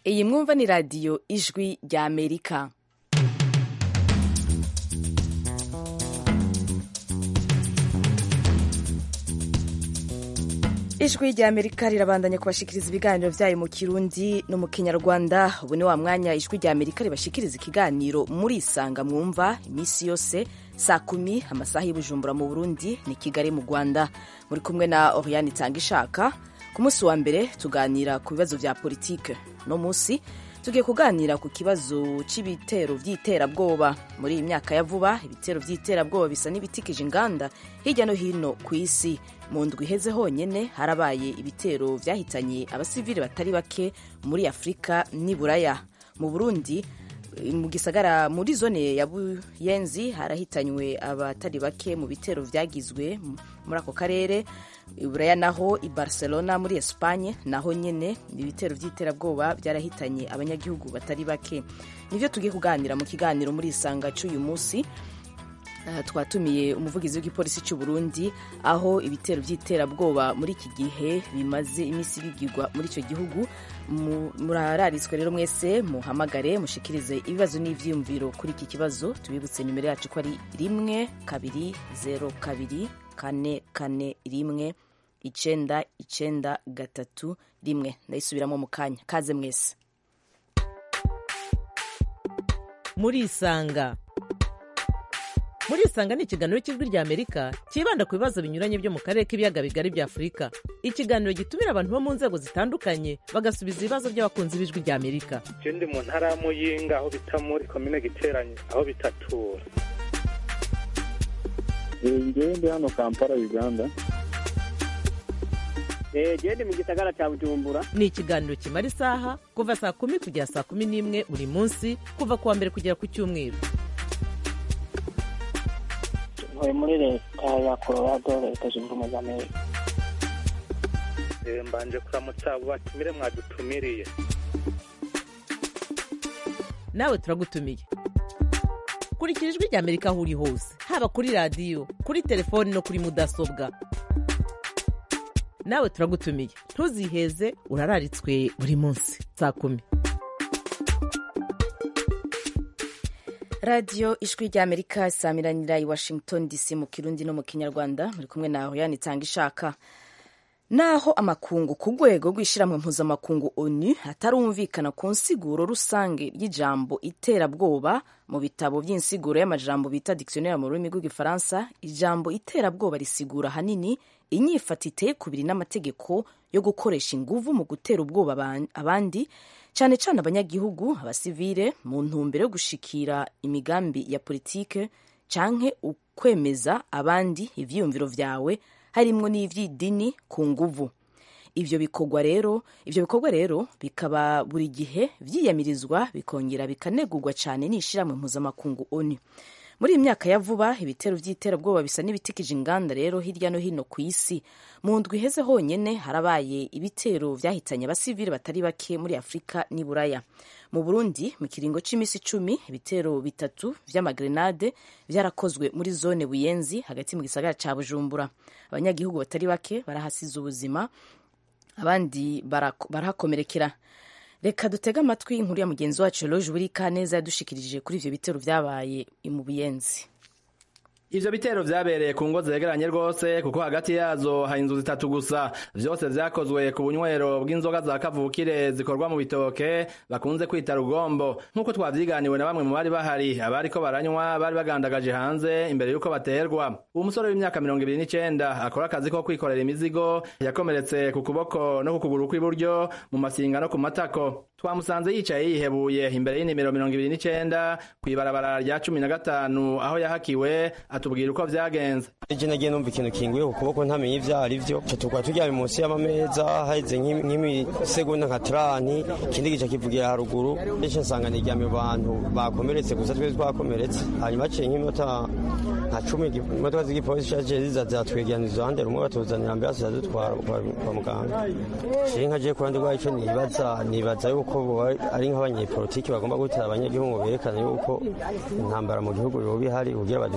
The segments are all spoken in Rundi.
iyi mwumva ni radiyo ijwi rya amerika ijwi rya amerika rirabandanya kubashikiriza ibiganiro byayo mu kirundi no mu kinyarwanda ubu ni wa mwanya ijwi rya amerika ribashikiriza ikiganiro muri isanga mwumva iminsi yose saa kumi amasaha y'ubujumbura mu burundi ni kigali mu rwanda muri kumwe na oriane itanga ishaka ku munsi wa mbere tuganira ku bibazo bya politike no munsi tugiye kuganira ku kibazo cy'ibitero by'iterabwoba muri iyi myaka ya vuba ibitero by'iterabwoba bisa n'ibitikije inganda hirya no hino ku isi mu ndwi iheze honyine harabaye ibitero byahitanye abasivili batari bake muri afurika n'i buraya mu burundi mu gisagara muri zone ya buyenzi harahitanywe abatari bake mu bitero byagizwe muri ako karere iburaya naho i barcelona muri espanye naho nyine ibitero by'iterabwoba byarahitanye abanyagihugu batari bake nibyo tugiye kuganira mu kiganiro muri isanga cy'uyu munsi twatumiye umuvugizi w'igipolisi cy'u Burundi aho ibitero by'iterabwoba muri iki gihe bimaze iminsi bigirwa muri icyo gihugu murararitswe rero mwese muhamagare mushikirize ibibazo n'ibyiyumviro kuri iki kibazo tubibutse nimero yacu ko ari rimwe kabiri zeru kabiri kane kane rimwe icenda icenda gatatu rimwe ndayisubiramo mu kanya kaze mwese murisanga murisanga ni ikiganiro cy'ijwi rya amerika cyibanda ku bibazo binyuranye byo mu karere k'ibiyaga bigari bya afurika ikiganiro gitumira abantu bo mu nzego zitandukanye bagasubiza ibibazo by'abakunzi b'ijwi rya amerika je ndi mu ntara ya muyinga aho bita muri komine giteranye aho bitatura ngewe ndi hano kampala uganda gende mu gisagara cya bujumbura ni ikiganiro kimara isaha kuva saa kumi kugera saa kumi n'imwe buri munsi kuva ku wa mbere kugera ku cyumweru ntuye muri leta ya colorado leta zunze ubumwe za amerika mbanje kuramutsa abo batumire mwadutumiriye nawe turagutumiye kurikira ijwi rya amerika aho uri hose haba kuri radiyo kuri telefoni no kuri mudasobwa nawe turagutumiye ntuziheze urararitswe buri munsi saa kumi radiyo ijwi rya amerika samiranira i washington dc mu kirundi no mu kinyarwanda muri kumwe na hoyani itanga ishaka naho amakungu ku rwego rw'ishyirahamwe mpuzamakungu onu atarumvikana ku nsiguro rusange y'ijambo iterabwoba mu bitabo by'insiguro y'amajambo bita dictionnaire mu rurimi rw'igifaransa ijambo iterabwoba risigura ahanini inyifata iteye kubiri n'amategeko yo gukoresha inguvu mu gutera ubwoba abandi cyane cyane abanyagihugu abasivile mu ntumbero yo gushikira imigambi ya politike canke ukwemeza abandi ivyiyumviro vyawe harimwo n'ivy'idini ku nguvu ivyo bikorwa rero ivyo bikorwa rero bikaba buri gihe vyiyamirizwa bikongera bikanegurwa cyane n'ishirahamwe mpuzamakungu onu muri iyi myaka ya vuba ibitero by'iterabwoba bisa n'ibitikije inganda rero hirya no hino ku isi mu ndwi iheze honyine harabaye ibitero byahitanye abasivili batari bake muri afurika n'i buraya mu burundi mu kiringo cy'iminsi icumi ibitero bitatu vy'amagrenade vyarakozwe muri zone buyenzi hagati mu gisagara ca bujumbura abanyagihugu batari bake barahasize ubuzima abandi barahakomerekera reka dutege amatwi inkuru ya mugenzi wacu Eloge Burika neza yadushikirije kuri ivyo bitero vyabaye mu Buyenzi ivyo bitero vyabereye ku ngo zegeranye rwose kuko hagati yazo hari inzu zitatu gusa vyose vyakozwe ku bunywero bw'inzoga za kavukire zikorwa mu bitoke bakunze kwita rugombo nk'uko twavyiganiwe na bamwe mu bari bahari abariko baranywa bari bagandagaje hanze imbere y'uko baterwa uwo musore w'imyaka mirongo ibiri n'icenda akora akazi ko kwikorera imizigo yakomeretse ku kuboko no ku kuguru kw'iburyo mu masinga no ku matako twamusanze yicaye yihebuye imbere y'inimero mirongo ibiri n'icenda kw'ibarabara rya cumi na gatanu aho yahakiwe atubwira uko vyagenze ije nagiye numva ikintu kinguye ku kuboko ntamenye ivyo ari vyo ca tukaba turyamye munsi y'amameza haheze nk'imisegonda nka trani ikindi gica kivugira haruguru ece nsanga niryamye bantu bakomeretse gusa twese twakomeretse hanyuma haciye nk'iminota nka cumi imodoka z'igipolisi caje ziza zatwegeraniza iruhande rumwe batuzanira ambiransi ziradutwara kwa muganga ciye nka je ku ruhande rwayo ico nibaza nibaza yuko ari nk'abanyepolitiki bagomba gutera abanyagihugu berekana yuko intambara mu gihugu yoba ihari kugira baduhitanire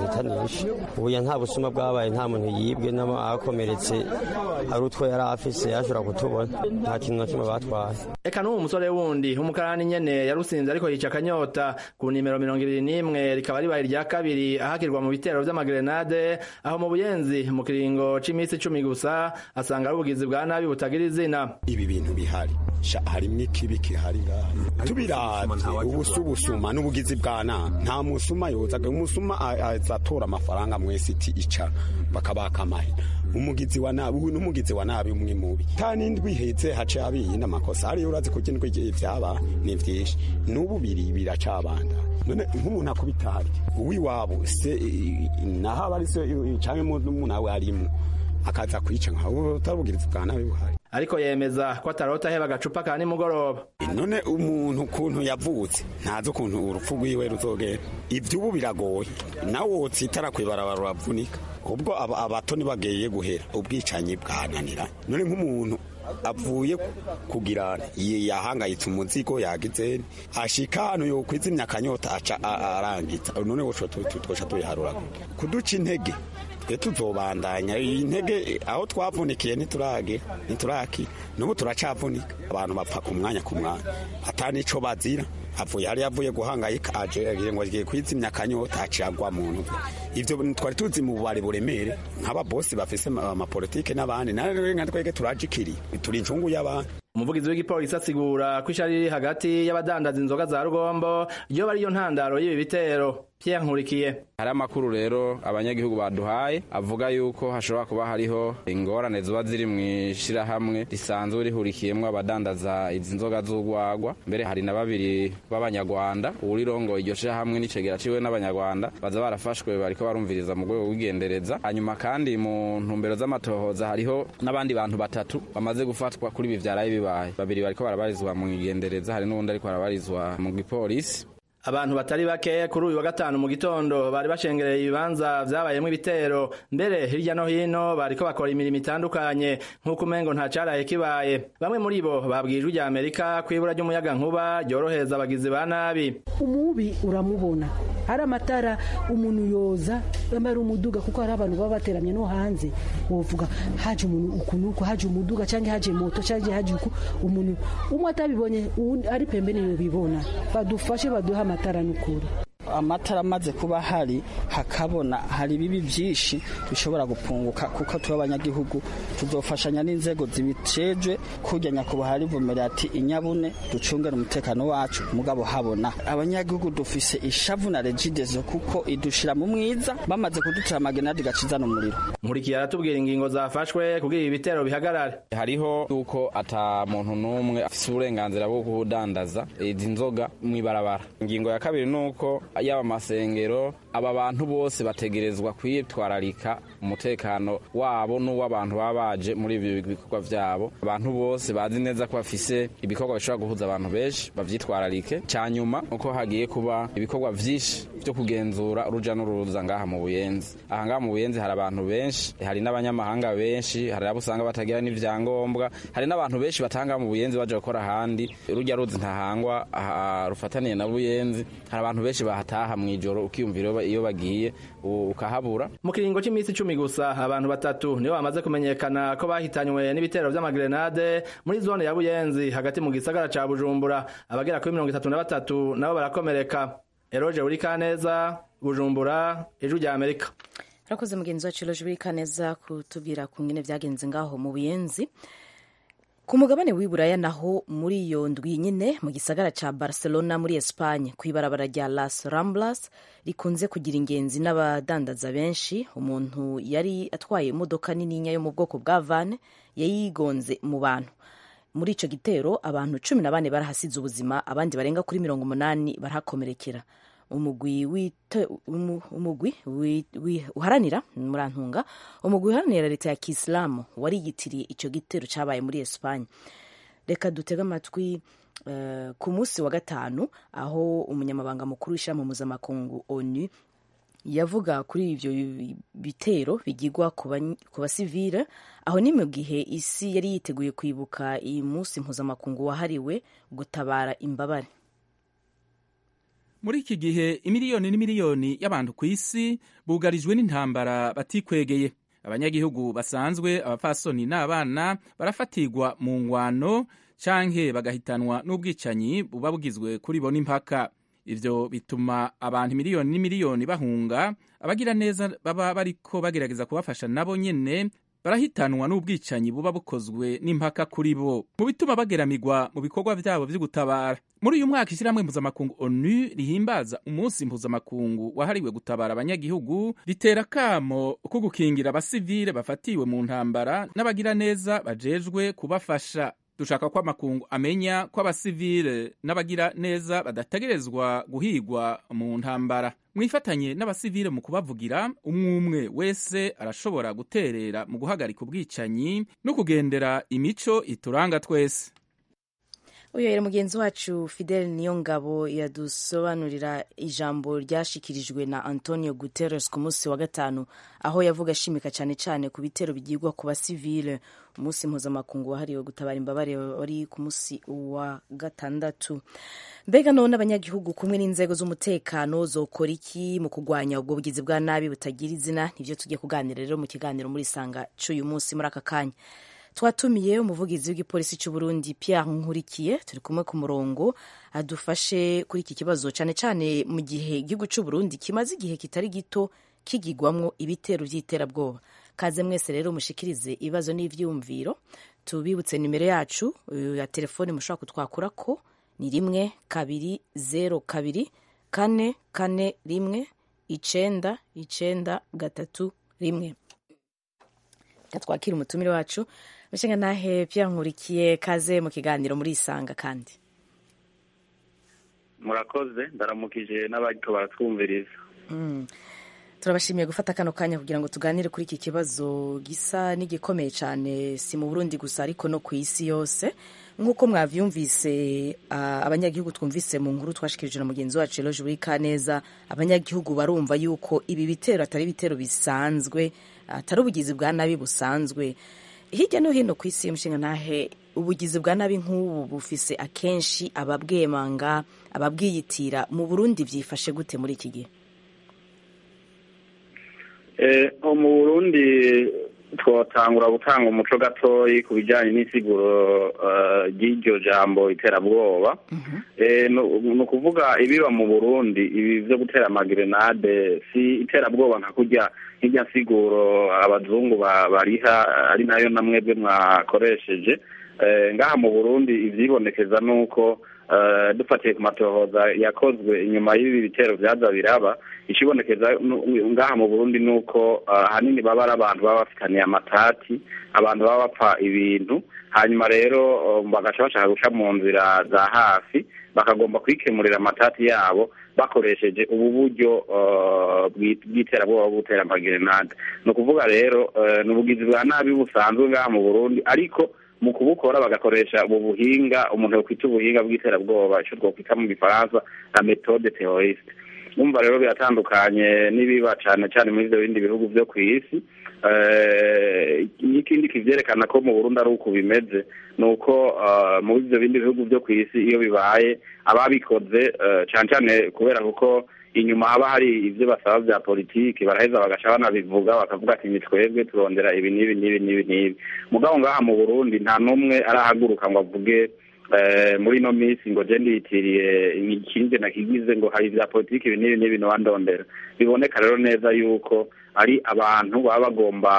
byinshi ubuya nta busuma bwabaye nta muntu yibwe n'abakomeretse ari utwo yari afise yashobora kutubona nta kintu na kimwe batwaye eka n'uwo musore wundi w'umukarani nyene yarusinze ariko yica akanyota ku nimero mirongo ibiri n'imwe rikaba ribaye irya kabiri ahakirwa mu bitero vy'amagrenade aho mu buyenzi mu kiringo c'imisi icumi gusa asanga ari ubugizi bwa nabi butagira izina ibi bintu bihari sha harimwo ikibi kihari ngaha tubiravye ubusu busuma n'ubugizi bwa nabi nta musuma yozaga umusuma azatora amafaranga mwese iti ica bakabaka amahera umugizi wa nabi uyu n'umugizi wa nabi umwe mubi ta n'indwi ihetse hace abiyindi amakosa ariyo urazi ko indwi vyaba ni vyinshi n'ubu biri biracabanda none nk'umuntu akubita harya uwiwabo se naho aba ari se canke umuntu nawe arimwo akaza kwica nkaho utarubugirizi bwa nabi buhari ariko yemeza ko atarota aheba agacupa ka nimugoroba none umuntu ukuntu yavutse ntazi ukuntu urupfu rwiwe ruzogera ivy'ubu biragoye nawe wotsitara kw'ibarabara uravunika ubwo abato ntibageye guhera ubwicanyi bwananira none nk'umuntu avuye kugirana yahangayitse umuzigo yagize ashika hano yokwizimya akanyota aca arangiza none twosha tubiharura kuduca intege twe tuzobandanya intege aho twavunikiye ntiturage ntituraki n'ubu turacavunika abantu bapfa ku mwanya ku mwanya atanico bazira avuye hari yavuye guhangayika aje agiye ngo agiye kwizimya akanyota acagwa mu ntu ivyo twari tuzi mu bubare buremere nk'ababosi bafise amapolitike n'abandi nawe nka twege turajikiri turi incungu y'abantu umuvugizi w'igipolisi asigura ko ishari riri hagati y'abadandaza inzoga za rugombo ryo bariyo ntandaro y'ibi bitero Pierre Nkurikiye hari amakuru rero abanyagihugu baduhaye avuga yuko hashobora kuba hariho ingorane ziba ziri mu ishirahamwe risanzwe rihurikiyemwo abadandaza izi nzoga z'urwagwa mbere hari na babiri b'abanyarwanda uwurirongo iryo shirahamwe n'icegera ciwe n'abanyarwanda baza barafashwe bariko barumviriza mu rwego rw'igendereza hanyuma kandi mu ntumbero z'amatohoza hariho n'abandi bantu batatu bamaze gufatwa kuri ibi vyaraye bibaye babiri bariko barabarizwa mu igendereza hari n'uwundi ariko arabarizwa mu gipolisi abantu batari bake kuri uyu wa gatanu mu gitondo bari bashengereye ibibanza vyabayemwo ibitero mbere hirya no hino bariko bakora imirimo itandukanye nk'uko umengo nta caraye kibaye bamwe muri bo babwijwe rya amerika ko ibura ry'umuyaga nkuba ryorohereza abagizi ba nabi umubi uramubona hari amatara umuntu yoza yambaye umuduga kuko hari abantu baba bateramye no hanze wovuga haje umuntu ukuntu uko haje umuduga cyangwa haje moto cyangwa haje uku umuntu umwe atabibonye ari pembeni yobibona badufashe baduha amatara n'ukuri amatara amaze kuba hari hakabona hari ibibi byinshi bishobora gupunguka kuko tuba abanyagihugu tuzofashanya n'inzego zibicejwe kujya nyakubahwa rivumera ati inyabune ducungere umutekano wacu mugabo habona abanyagihugu dufise ishavu na regidezo kuko idushira mu mwiza bamaze kuducira amagenadi gacizana umuriro nkurikiye aratubwira ingingo zafashwe kugira ibi bitero bihagarare hariho yuko ata muntu n'umwe afise uburenganzira bwo kudandaza izi nzoga mw'ibarabara ingingo ya kabiri nuko yaba amasengero aba bantu bose bategerezwa kwitwararika umutekano wabo n'uw'abantu baba baje muri ibi bikorwa vyabo abantu bose bazi neza ko bafise ibikorwa bishobora guhuza abantu benshi bavyitwararike cyanyuma uko hagiye kuba ibikorwa vyinshi vyo kugenzura uruja n'uruza ngaha mu buyenzi aha ngaha mu buyenzi hari abantu benshi hari n'abanyamahanga benshi hari abo usanga batagira n'ivyangombwa hari n'abantu benshi batanga mu buyenzi baje gukora ahandi rujya ruzi ntahangwa rufataniye na buyenzi hari abantu benshi bahataha mu ijoro ukiyumvira iyo bagiye ukahabura mu kiringo cy'iminsi icumi gusa abantu batatu nibo bamaze kumenyekana ko bahitanywe n'ibitero vy'amagrenade muri zone ya buyenzi hagati mu gisagara ca bujumbura abagera kuri mirongo itatu na batatu nabo barakomereka eroje uri kaneza bujumbura ijwi rya amerika arakoze mugenzi wacu eroje uri kaneza kutubwira ku ngene vyagenze ngaho mu buyenzi ku mugabane w'iburaya naho muri iyo ndwi nyine mu gisagara ca barcelona muri espagne ku ibarabara rya las ramblas rikunze kugira ingenzi n'abadandaza benshi umuntu yari atwaye imodoka nininya yo mu bwoko bwa van yayigonze mu bantu muri ico gitero abantu cumi na bane barahasize ubuzima abandi barenga kuri mirongo umunani barahakomerekera umugwi umugwi uharanira murantunga umugwi uharanira leta ya kisilamu wariyitiriye icyo gitero cyabaye muri esipanye reka dutege amatwi ku munsi wa gatanu aho umunyamabanga mukuru w'ishyirahamwe mpuzamakungu onu yavuga kuri ibyo bitero bigirwa ku basivile aho ni mu gihe isi yari yiteguye kwibuka iyi munsi mpuzamakungu wahariwe gutabara imbabare muri iki gihe imiliyoni n'imiliyoni y'abantu ku isi bugarijwe n'intambara batikwegeye abanyagihugu basanzwe abapfasoni n'abana barafatirwa mu ngwano canke bagahitanwa n'ubwicanyi buba bugizwe kuri bo n'impaka ivyo bituma abantu miliyoni n'imiliyoni bahunga abagira neza baba bariko bagerageza kubafasha nabo nyene barahitanwa n'ubwicanyi buba bukozwe n'impaka kuri bo mu bituma bageramirwa mu bikorwa vyabo vyo gutabara muri uyu mwaka ishyirahamwe mpuzamakungu onu rihimbaza umunsi mpuzamakungu wahariwe gutabara abanyagihugu ritera kamo ko gukingira abasivile bafatiwe mu ntambara n'abagira neza bajejwe kubafasha dushaka ko amakungu amenya ko abasivile n'abagira neza badategerezwa guhigwa mu ntambara mwifatanye n'abasivile mu kubavugira umwe umwe wese arashobora guterera mu guhagarika ubwicanyi no kugendera imico ituranga twese uyu rero mugenzi wacu fidel niyongabo yadusobanurira ijambo ryashikirijwe na antonio guterres ku munsi wa gatanu aho yavuga ashimika cyane cyane ku bitero bigirwa ku basivile umunsi mpuzamakungu wahariwe gutabara imbabare wari ku munsi wa gatandatu mbega none abanyagihugu kumwe n'inzego z'umutekano zokora iki mu kurwanya ubwo bugizi bwa nabi butagira izina nibyo tugiye kuganira rero mu kiganiro muri sanga cy'uyu munsi muri aka kanya twatumiye umuvugizi w'igipolisi cy'u Burundi Pierre Nkurikiye turi kumwe ku murongo adufashe kuri iki kibazo cyane cyane mu gihe igihugu cy'u Burundi kimaze igihe kitari gito kigigwamwo ibitero by'iterabwoba kaze mwese rero mushikirize ibibazo n'ivyumviro tubibutse nimero yacu ya telefone mushobora kutwakura ko ni rimwe kabiri zero kabiri kane kane rimwe icenda icenda gatatu rimwe twakira umutumire wacu mushinga nahe Pierre Nkurikiye kaze mu kiganiro muri isanga kandi murakoze ndaramukije n'abariko baratwumviriza turabashimiye gufata kano kanya kugira ngo tuganire kuri iki kibazo gisa n'igikomeye cyane si mu burundi gusa ariko no ku isi yose nk'uko mwavyumvise uh, abanyagihugu twumvise mu nkuru twashikirije na mugenzi wacu Eloge buri kaneza abanyagihugu barumva yuko ibi bitero atari ibitero bisanzwe atari ubugizi bwa nabi busanzwe hirya no hino ku isi mushinga ntahe ubugizi bwa nabi nk'ubu bufise akenshi ababwemanga ababwiyitira mu burundi byifashe gute muri iki gihe mu burundi twatangura gutanga umuco gatoyi ku bijyanye n'isiguro ry'iryo jambo iterabwoba ni ukuvuga ibiba mu burundi ibi byo gutera amagerenade si iterabwoba nka kurya nk'irya nsiguro abazungu bariha ari nayo na mwebwe mwakoresheje ngaha mu burundi ibyibonekeza ni uko dufatiye ku matohoza yakozwe inyuma y'ibi bitero byaza biraba ikibonekeza ngaha mu burundi ni uko ahanini baba ari abantu baba bafitaniye amatati abantu baba bapfa ibintu hanyuma rero bagaca bashaka guca mu nzira za hafi bakagomba kwikemurira amatati yabo bakoresheje ubu buryo bw'iterabwoba bwo gutera amagerenade ni ukuvuga rero ni ubugizi bwa nabi busanzwe ngaha mu burundi ariko mu kubukora bagakoresha ubu buhinga umuntu yokwita ubuhinga bw'iterabwoba icyo twakwita mu gifaransa na metode teroriste numva rero biratandukanye n'ibiba cyane cyane muri ibyo bindi bihugu byo ku isi n'ikindi kivyerekana ko mu burundi ari uko bimeze ni uko muri ibyo bindi bihugu byo ku isi iyo bibaye ababikoze cyane cyane kubera kuko inyuma haba hari ibyo basaba bya politiki baraheza bagaca banabivuga bakavuga ati ni twebwe turondera ibi n'ibi n'ibi n'ibi n'ibi mugabo ngaha mu burundi nta n'umwe arahaguruka ngo avuge muri ino minsi ngo je ndiyitiriye ikindi nakigize ngo hari ibya politiki ibi n'ibi n'ibi nowandondera biboneka rero neza yuko ari abantu baba bagomba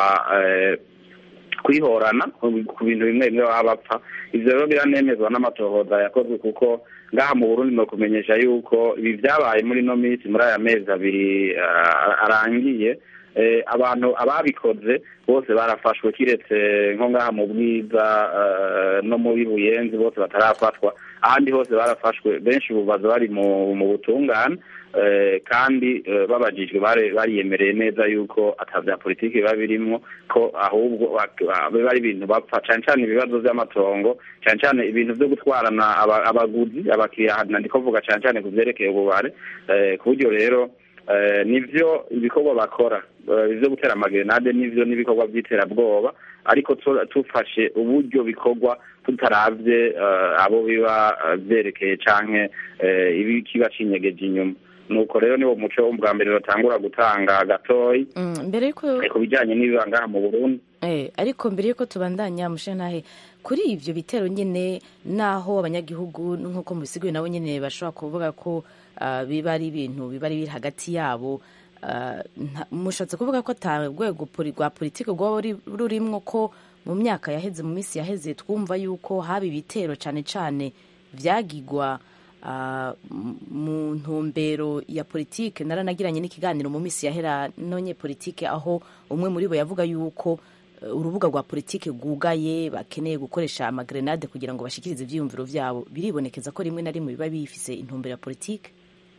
kwihorana ku bintu bimwe bimwe baba bapfa ivyo rero biranemezwa n'amatohoza yakozwe kuko ngaha mu burundi no kumenyesha yuko ibi vyabaye muri ino minsi muri aya mezi abiri arangiye abantu ababikoze bose barafashwe kiretse nko ngaha mu bwiza no muri buyenzi bose batarafatwa ahandi hose barafashwe benshi ubu baza bari mu butungane kandi babajijwe bariyemereye neza yuko atabya politiki biba birimwo ko ahubwo biba ari ibintu bapfa cyane cyane ibibazo by'amatongo cyane cyane ibintu byo gutwarana abaguzi abakiriya ndiko vuga cyane cyane ku byerekeye ububare ku buryo rero eh, nivyo ibikorwa bakora Eh, ivyo gutera amagerenade nivyo n'ibikorwa by'iterabwoba ariko tu- tufashe uburyo bikorwa tutaravye eh, abo biba eh, vyerekeye canke eh, ibi kiba cinyegeje inyuma nuko rero niwo muco wo bwa mbere batangura gutanga gatoyi Mm, mbere yuko eh, ku bijanye n'ibiba ngaha mu burundi Eh, ariko mbere yuko tubandanya mushenahe kuri ivyo bitero nyene naho abanyagihugu nk'uko mubisiguye nabo nyene bashobora kuvuga ko ah, biba ari ibintu biba ari biri hagati yabo ah, nta- mushatse kuvuga ko ata rwego poli- rwa politiki rwaba ruri- rurimwo ko mu myaka yaheze mu minsi yaheze twumva yuko haba ibitero cane cane vyagigwa ah, m- mu ntumbero ya politike naranagiranye n'ikiganiro mu minsi yahera nonye politike aho umwe muri bo yavuga yuko eh, urubuga rwa politike rwugaye bakeneye gukoresha amagrenade kugira ngo bashikirize ivyiyumviro vyabo biribonekeza ko rimwe na rimwe biba bifise intumbero ya politike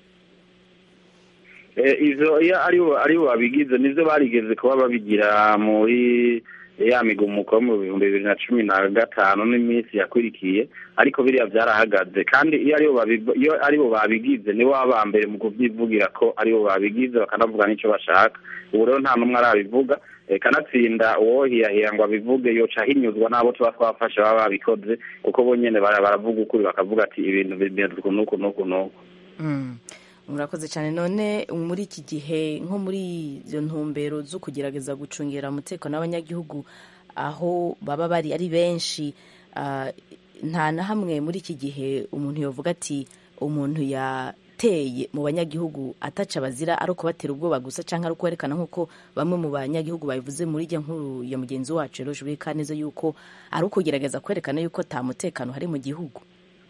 Eh, ivyo iyo aribo aribo babigize nivyo barigeze kuba babigira muri ya migumuko yo mu bihumbi bibiri na cumi na gatanu n'iminsi yakurikiye ariko biriya vyarahagaze kandi iyo aribo babi- iyo aribo babigize nibo baba ba mbere mu kuvyivugira ko aribo babigize bakanavuga n'ico bashaka ubu rero nta n'umwe arabivuga eh, kanatsinda uwohiyahiya ngo abivuge yoca ahinyuzwa n'abo tuba twafashe baba babikoze kuko bo nyene bara- baravuga ukuri bakavuga ati ibintu bimeze uku n'uku n'uku n'uku Mm. murakoze cyane none muri iki gihe nko muri izo ntumbero zo kugerageza gucungira umutekano w'abanyagihugu aho baba bari ari benshi ah, nta na hamwe muri iki gihe umuntu yavuga ati umuntu yateye mu banyagihugu ataca bazira ari ukubatera ubwoba gusa cyangwa ari ukwerekana nk'uko bamwe mu banyagihugu babivuze muri ijya nkuru ya mugenzi wacu rero jubiri kaneza yuko ari ukugerageza kwerekana yuko nta mutekano hari mu gihugu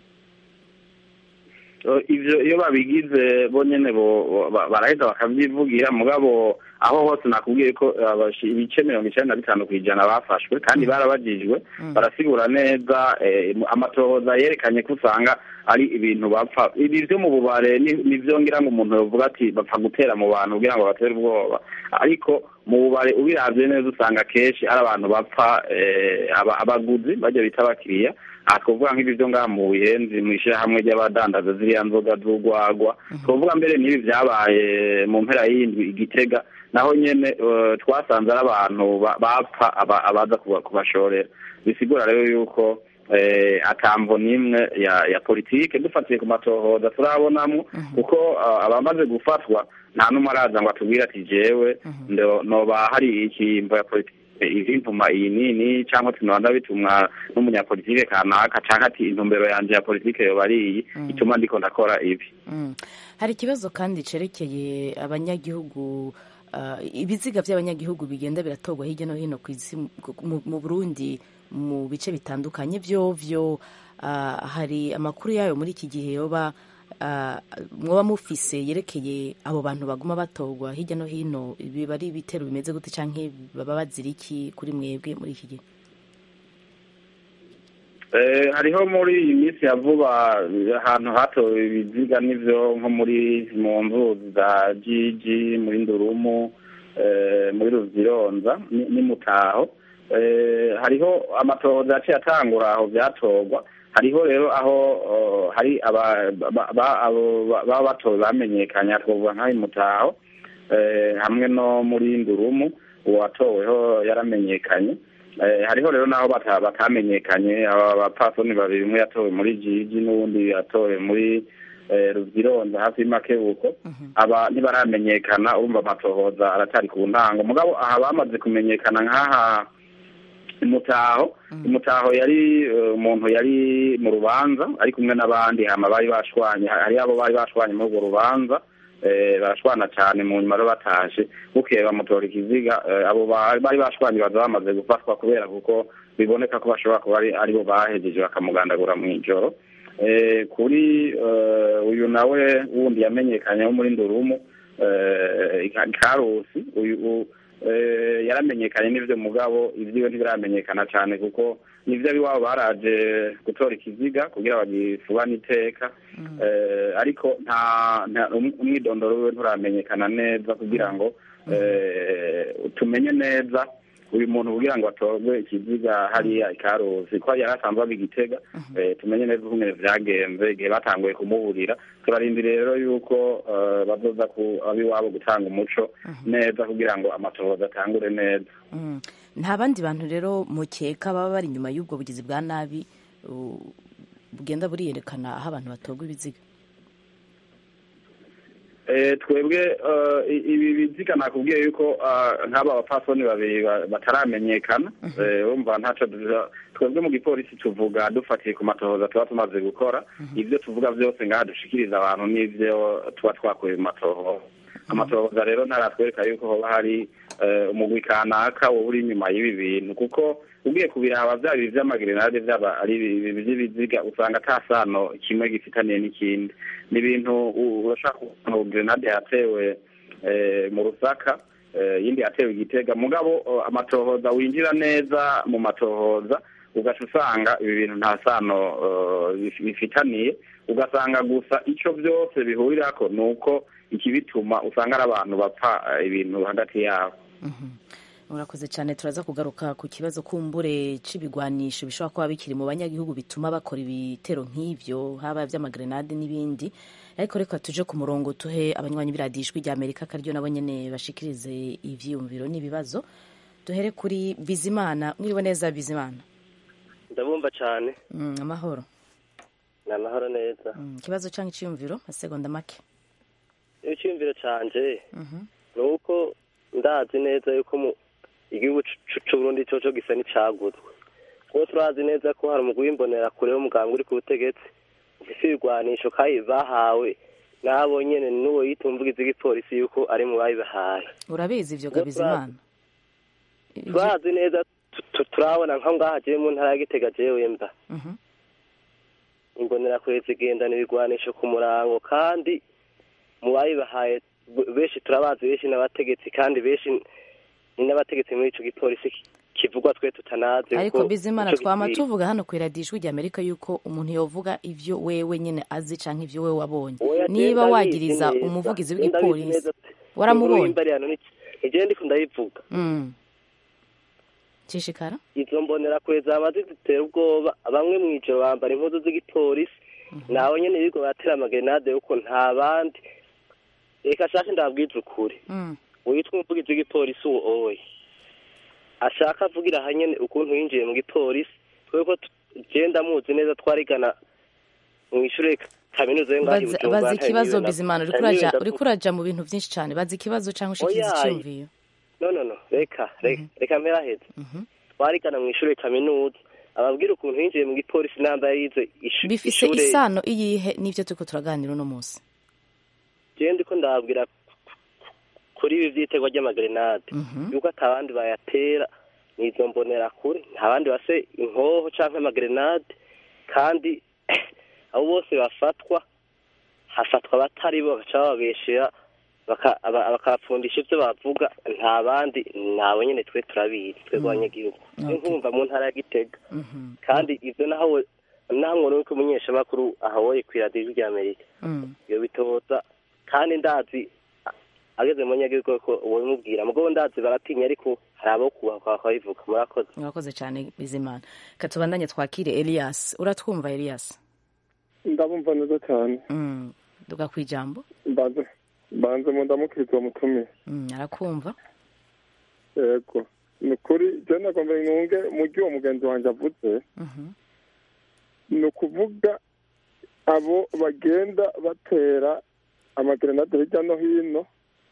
Uh, ivyo iyo babigize bo nyene bo ba- baraheza bakavyivugira mugabo aho hose nakubwiye ko abashi- ibice mirongo icenda na bitanu kw'ijana bafashwe kandi barabajijwe barasigura neza eh, mu- amatohoza yerekanye ko usanga ari ibintu bapfa ibi vyo mu bubare ni- nivyo ngira ngo umuntu yovuga ati bapfa gutera mu bantu kugira ngo batere ubwoba ariko mu bubare ubiravye neza usanga kenshi ari abantu bapfa eh, aba- abaguzi barya bita abakiriya aha twavuga nk'ibi byo ngaha mu buyenzi mu ishyirahamwe ry'abadandaza ziriya nzoga z'urwagwa twavuga mbere n'ibi byabaye mu mpera y'indwi igitega naho nyene eh, twasanze ari abantu ba- bapfa aba- abaza kuba- kubashorera bisigura rero yuko eh, atamvo n'imwe ya ya politike dufatiye ku matohoza turabonamo kuko ah, abamaze gufatwa nta n'umwe araza ngo atubwire ati jewe ndo- noba hari ikimvo ya politike ivimvuma iyi nini cyangwa ati noba ndabitumwa n'umunyapolitike kanaka cyangwa ati intumbero yanje ya politike yoba ari iyi ituma ndiko ndakora ibi Mm. hari ikibazo kandi cerekeye abanyagihugu ah, ibiziga by'abanyagihugu bigenda biratorwa hirya no hino ku isi mu- mu burundi mu bice bitandukanye vyovyo ah, hari amakuru yayo muri iki gihe yoba ah, mwoba mufise yerekeye abo bantu baguma batorwa hirya no hino biba ari ibitero bimeze gute canke baba bazira iki kuri mwebwe muri iki gihe Eh, hariho muri iyi minsi ya vuba ahantu hatowe ibiziga n'ivyo nko muri mu nzuzi za jiji muri ndurumu eh, muri ruzironza ni- ni mutaho Eh, hariho amatohoza yaciye atangura aho vyatorwa hariho rero aho oh, hari aba- ba- ba- abo ba- baba batowe bamenyekanye twovuga nk'aho mutaho eh, hamwe no muri ndurumu uwatoweho yaramenyekanye Eh, hariho rero naho bata- batamenyekanye aba bapfasoni babiri umwe yatowe muri jiji n'uwundi yatowe muri eh, ruzironza hafi y'amakebuko aba ntibaramenyekana urumva amatohoza aracyari ku ntango mugabo aha bamaze kumenyekana nk'aha imutaho imutaho yari eh, umuntu yari mu rubanza ari kumwe n'abandi hama bari bashwanye hari abo bari bashwanye muri urwo rubanza eh, barashwana cyane mu nyuma rero batashe bukeye bamutora ikiziga eh, abo ba- bari bashwanye baza bamaze gufatwa kubera kuko biboneka ko bashobora kuba ari aribo bahejeje bakamugandagura mu ijoro Eh, kuri eh, uyu nawe wundi yamenyekanye wo muri ndurumu eh, Ka- karusi uyu u- eh, yaramenyekanye n'ivyo mugabo ivyiwe ntibiramenyekana cyane kuko nivyo abiwabo baraje gutora ikiziga kugira bagifubane iteka eh, ariko nta nta- um- umwidondoro wiwe nturamenyekana neza kugira ngo eh, tumenye neza uyu muntu kugira ngo atorwe ikiziga hariya ikaruzi ko yari asanzwe aba igitega eh, tumenye neza ukungene vyagenze igihe batanguye kumuburira turarindira rero yuko eh, bazoza ku abiwabo gutanga umuco neza kugira ngo amatohoza atangure neza Mm. nta bandi bantu rero mukeka baba bari inyuma y'ubwo bugizi bwa nabi uh, bugenda buriyerekana aho abantu batorwa ibiziga Eh, twebwe eh, i- ibi biziga nakubwiye yuko ah, nk'aba bapfasoni babiri ba- bataramenyekana Eh, urumva ntaco duza- twebwe mu gipolisi tuvuga dufatiye ku matohoza tuba tumaze gukora ibyo tuvuga byose ngaha dushikiriza abantu n'ivyo tuba twakuye mu matohoza amatohoza rero ntaratwereka yuko hoba hari eh, umugwi kanaka woba uri inyuma y'ibi bintu kuko ugiye kubiraba vyaba ibi vy'amagerenade vyaba ari ibi ibi vy'ibiziga usanga ata sano kimwe gifitaniye n'ikindi ni ibintu u- urashaka kubona gerenade yatewe eh, mu rusaka eh, yindi yatewe igitega mugabo eh, amatohoza winjira neza mu matohoza ugaca usanga ibi bintu nta sano eh, bif- bifitaniye ugasanga gusa ico vyose bihurirako ni uko ikibituma usanga ari abantu bapfa eh, ibintu hagati yabo urakoze cyane turaza kugaruka ku kibazo kumbure c'ibigwanisho bishobora kuba bikiri mu banyagihugu bituma bakora ibitero nk'ivyo haba vy'amagrenade n'ibindi ariko reka tuje ku murongo tuhe abanywanyi b'iradiyo ijwi rya amerika akaryo nabo nyene bashikirize ivyiyumviro n'ibibazo duhere kuri bizimana mwiriwe neza bizimana ndabumva cyane mm, amahoro ni amahoro neza mm, ikibazo canke iciyumviro masegonda make icyiyumviro canje Mhm. ni uko ndazi neza yuko mu igihugu c- c'uburundi coco gisa n'icaguzwe kuko turazi neza ko hari umugwi w'imbonera-kure w'umuganga uri ku butegetsi ufise ibigwanisho kandi bahawe n'abo nyene n'uwo yita umuvugizi w'igipolisi yuko ari mu babibahaye urabizi ivyo ga bizimana turazi neza tu- tu- turabona nka ngaha jewe mu ntara ya gitega jewe mba Mhm. imbonerakure zigendana ibigwanisho ku murango kandi mu bayibahaye b- benshi turabazi benshi n'abategetsi kandi benshi ni n'abategetsi muri ico gipolisi ki- kivugwa twe tutanazi ariko kuko bizimana ico twama gikwiye. tuvuga hano ku iradiyo ijwi rya amerika yuko umuntu yovuga ivyo wewe nyene azi canke ivyo wewe wabonye Oya, niba je wagiriza ndabizi neza. umuvugizi Je ndabizi w'igipolisi neza. waramubonye Inkuru y'imbari hano ni- nije ndiko ndayivuga Mm. cishikara izo mbonerakure zama zidutera ubwoba bamwe mw'ijoro bambara impuzu z'igipolisi naho nyene biriko baratera amagerenade yuko nta bandi reka shake ndababwiza ukuri Mm. witwa umuvugizi w'igipolisi uwo oye ashaka avugira aha nyene ukuntu yinjiye mu gipolisi kubera ko genda muzi neza twarigana mw'ishure kaminuza yo ngaho i baza Bujumbura, baza nta ikibazo niwe na- bizimana uriko nta niwe uraja ndavuga. uriko uraja mu bintu vyinshi cane baza ikibazo canke ushikiriza Oya, iciyumviro no no no reka reka reka mpera heza twarigana mw'ishure kaminuza ababwira ukuntu yinjiye mu gipolisi namba yarize ishu- bifise ishure isano iyihe n'ivyo turiko turaganira uno munsi jewe ndiko ndababwira kuri ibi vy'itegwa ry'amagerenade yuko ata bandi bayatera nizo mbonera kure nta bandi base inkoho canke amagerenade kandi abo bose bafatwa hafatwa abatari bo bagaca bababeshera baka- aba- bakabapfundisha ivyo bavuga nta bandi nabo nyene twe turabizi twebwe abanyagihugu Okay. nkumva mu ntara ya gitega kandi ivyo naho naho nkora nuko umunyeshamakuru ahawoye kw'iradiyo ijwi ry'amerika Mm. iyo bitoza kandi ndazi a- ageze mu nyagihugu ko ubimubwira mugabo ndazi baratinya ariko hari abo kubahwa bakabivuga murakoze urakoze cane bizimana katubandanye twakire elias uratwumva elias ndabumva neza cyane Mm. duga kwijambo mbanze mbanze mu ndamukiriza uwo mutumiye Mm, arakumva yego ni ukuri je nagomba nkunge mu gihe uwo mugenzi wanjye avuze Mhm. ni ukuvuga abo bagenda batera amagerenade hirya no hino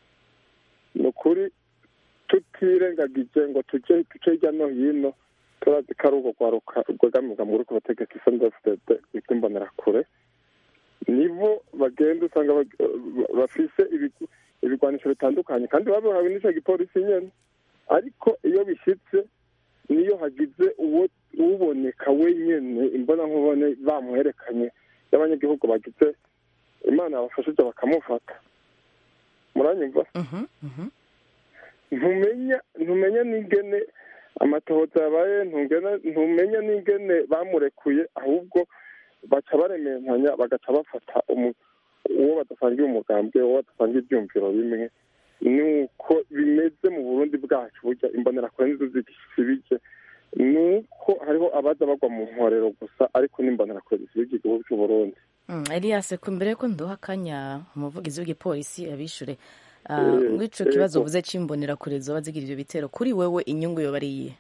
ni ukuri tutirengagije ngo tujye duce hirya no hino turazi ko ari urwo rwaruka rwegamirwa muri ku bategetsi sndfdd rwitwa imbonerakure nibo bagenda usanga bag- ba- bafise ibigu- ibigwanisho bitandukanye kandi babihawe n'ico gipolisi nyene ariko iyo bishyitse niyo hagize uwo uboneka wenyene imbona nkubone bamuherekanye y'abanyagihugu bagize imana yabafashije bakamufata muranyumva Mhm, mhm. ntumenya ntumenya n'ingene amatohoza yabaye ntungena ntumenya n'ingene bamurekuye ahubwo baca barementanya bagaca bafata umu- uwo badasangiye umugambwe uwo badasangiye ibyumviro bimwe ni uko bimeze mu burundi bwacu burya imbonerakure nizo zisibije ni uko hariho abaza bagwa mu nkorero gusa ariko n'imbonerakure zisibije igihugu cy'uburundi Mm, Elias ko mbere ko nduha akanya umuvugizi w'igipolisi abishure Eh, uh, ico kibazo yego. uvuze c'imbonera kure zoba zigira ivyo bitero kuri wewe inyungu yoba ari iyihe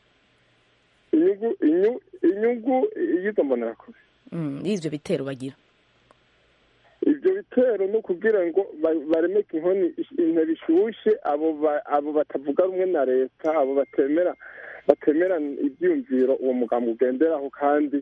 inyungu inyu- inyungu y'izo mbonerakure Mm, y'ivyo bitero bagira ibyo bitero ni ukugira ngo ba- baremeke inkoni ish- intebe ishushe abo ba- abo batavuga rumwe na leta abo batemera batemera ibyiyumviro uwo mugambi ugenderaho kandi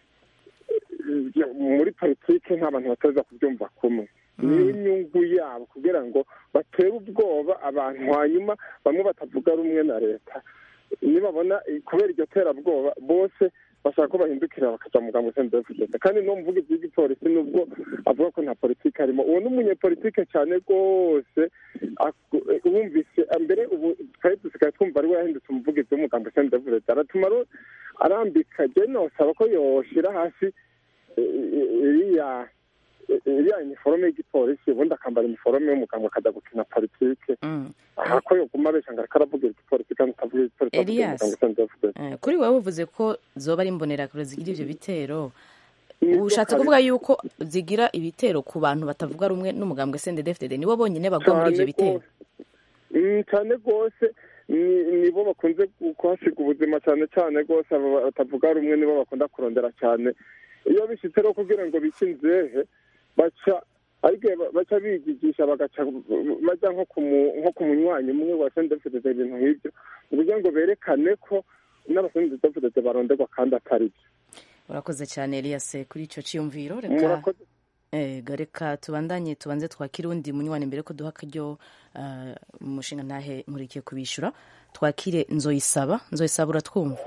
eh, muri politiki nta bantu bateza kubyumva kumwe niyo inyungu yabo kugira ngo batere ubwoba abantu hanyuma bamwe batavuga rumwe na leta nibabona eh, kubera iryo terabwoba bose bashaka ko bahindukira bakaja mu mugambi usenda kugeza kandi no muvugizi w'igipolisi nubwo avuga ko nta politiki arimo uwo ni umunyepolitike cyane rwose aku- eh, wumvise eh, mbere ubu twari dusigaye twumva ari we yahindutse umuvugizi w'umugambi usenda kugeza aratuma aro- arambika je nosaba ko yoshira hasi eh, eh, iriya eh, iriya iniforome y'igipolisi ubundi akambara iniforome y'umuganga akajya gukina politike aha ko yoguma abesha ngo ariko aravugira igipolisi kandi atavuga igipolisi avuga Elias. umugambi usenda kugeza Eh, kuri wewe uvuze ko zoba ari imbonerakure zigira ivyo bitero Nibyo ushatse kabisa. kuvuga yuko zigira ibitero ku bantu batavuga rumwe n'umugambwe CNDD-FDD nibo bonyene bagwa muri ivyo Cyane bitero Mm, cyane rwose ni- nibo bakunze kuhasiga ubuzima cyane cyane rwose abo batavuga rumwe nibo bakunda kurondera cyane iyo bishyitse rero kugira ngo bice inzehe baca ariko baca bigigisha bagaca bajya nko ku mu- nko ku munywanyi umwe wa sendefudeze ibintu nk'ibyo kugira ngo berekane ko n'abasendefudeze baronderwa kandi atari byo urakoze cyane Elias kuri ico ciyumviro reka murakoze Ego reka tubandanye tubanze twakire undi munywanyi mbere ko duha akaryo uh, umushinga ntahe nkurikiye kubishura twakire nzoyisaba nzoyisaba uratwumva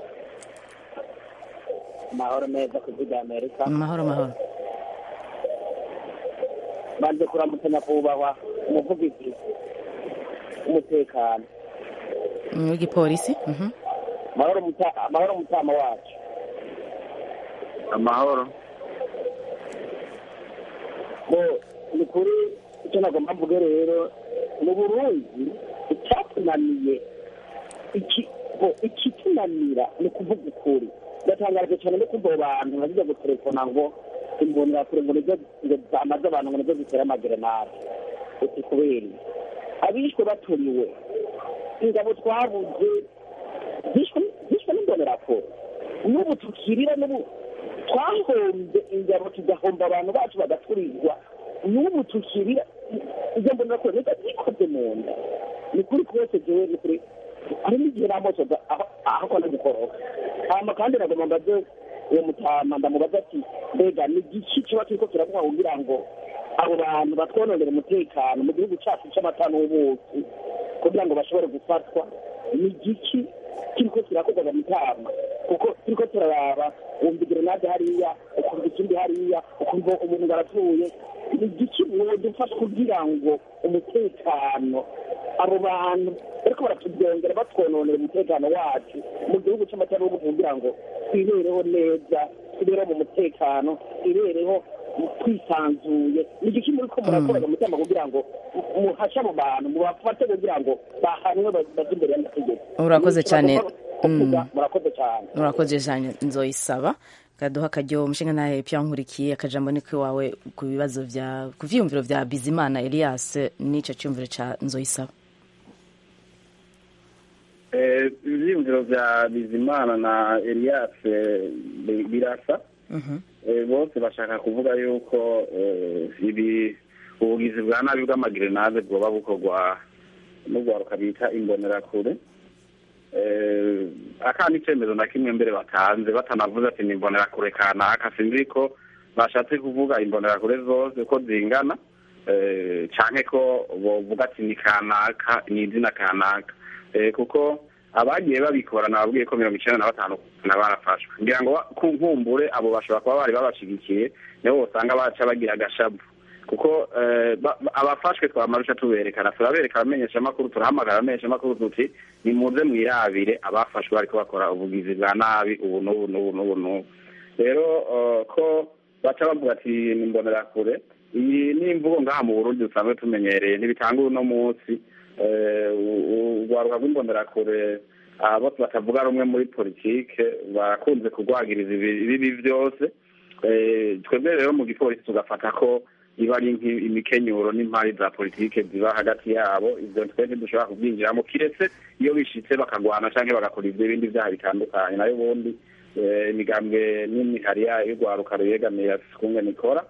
amahoro meza ku bw'ibya amerika mahoro mahoro banze kuramutsa nyakubahwa umuvugizi w'umutekano Mm, w'igipolisi Mhm. amahoro muta- amahoro mutama wacu amahoro bo ni kuri icyo nagomba mvuge rero mu burundi icyatunaniye iki bo ikitunanira ni ukuvuga ukuri ndatangaje cyane no kumva abo bantu bazijya gutelefona ngo imbonerakure ngo nizo ngo zamaze abantu ngo nizo zitera amagerenade uti kubera iki? abishwe baturiwe ingabo twabuze zishwe zishwe n'imbonerakure n'ubu tukirira n'ubu twahombye ingabo tugahomba abantu bacu bagaturirwa n'ubu tukirira izo mbonerakure nizo zikoze mu nda ni kuri twese jewe ni kuri hari n'igihe namosoza aho kona gukoroka hama kandi nagomba mbaze uwo mutama ndamubaza ati mbega ni igiki kiba kiriko kiravuga kugira ngo abo bantu batwononera umutekano mu gihugu cacu c'amata n'ubuki kugira ngo bashobore gufatwa ni igiki kiriko kirakorwa mu mitama kuko turiko turaraba wumva grenade hariya ukumva ikindi hariya ukumva umuntu ngo arapfuye ni igiki wodufasha kugira ngo umutekano abo bantu bariko baratubyongera batwononera umutekano wacu mu gihugu c'amata n'ubuki kugira ngo twibereho neza twibereho mu mutekano twibereho twisanzuye ni igiki muriko murakoraga mu mutima kugira ngo muhashe abo bantu mubafate kugira ngo bahanwe baje imbere y'amategeko urakoze cyane kuvuga Mm. murakoze cyane urakoze cyane nzoyisaba kaduha akaryo umushinga ntahe pya nkurikiye akajambo ni wawe ku bibazo vya ku vyiyumviro vya bizimana elias n'ico cyumviro ca nzoyisaba Eh, ivyiyumviro vya bizimana na elias eh, bi- birasa Eh, bose bashaka kuvuga yuko eh, ibi ubugizi bwa nabi bw'amagerenade bwoba bukorwa n'urwaruka bita imbonerakure Eh, akandi icemezo na kimwe mbere batanze batanavuze ati ni imbonerakure kanaka sinzi ko bashatse kuvuga imbonerakure zose ko zingana eh, canke ko bovuga ati ni kanaka ni izina kanaka Eh, kuko abagiye babikora nababwiye ko mirongo icenda na batanu na barafashwe ngira ngo ba- ku nkumbure abo bashobora kuba bari babashigikiye nibo bosanga baca bagira agashabu kuko eh, ba- ba- abafashwe twamarusha tuberekana turabereka abamenyeshamakuru turahamagara abamenyeshamakuru tuti nimuze mwirabire abafashwe bariko bakora ubugizi bwa nabi ubu n'ubu n'ubu n'ubu n'ubu rero eh, ko baca bavuga ati ni imbonerakure iyi ni imvugo ngaha mu burundi dusanzwe tumenyereye ntibitanga uno munsi eh, u- u- urwaruka rw'imbonerakure aba bose batavuga rumwe muri politike barakunze kurwagiriza ibi- ibibi byose Eh, twebwe rero mu gipolisi tugafata ko iba ari nk'i- imikenyuro n'impari za politike ziba hagati yabo ivyo twe ntidushobora kubyinjiramo kiretse iyo bishitse bakagwana canke bagakora ivyo ibindi vyaha bitandukanye nayo ubundi eh, imigambwe n'imihari yayo y'urwaruka ruyegamiye afise ukungene ikora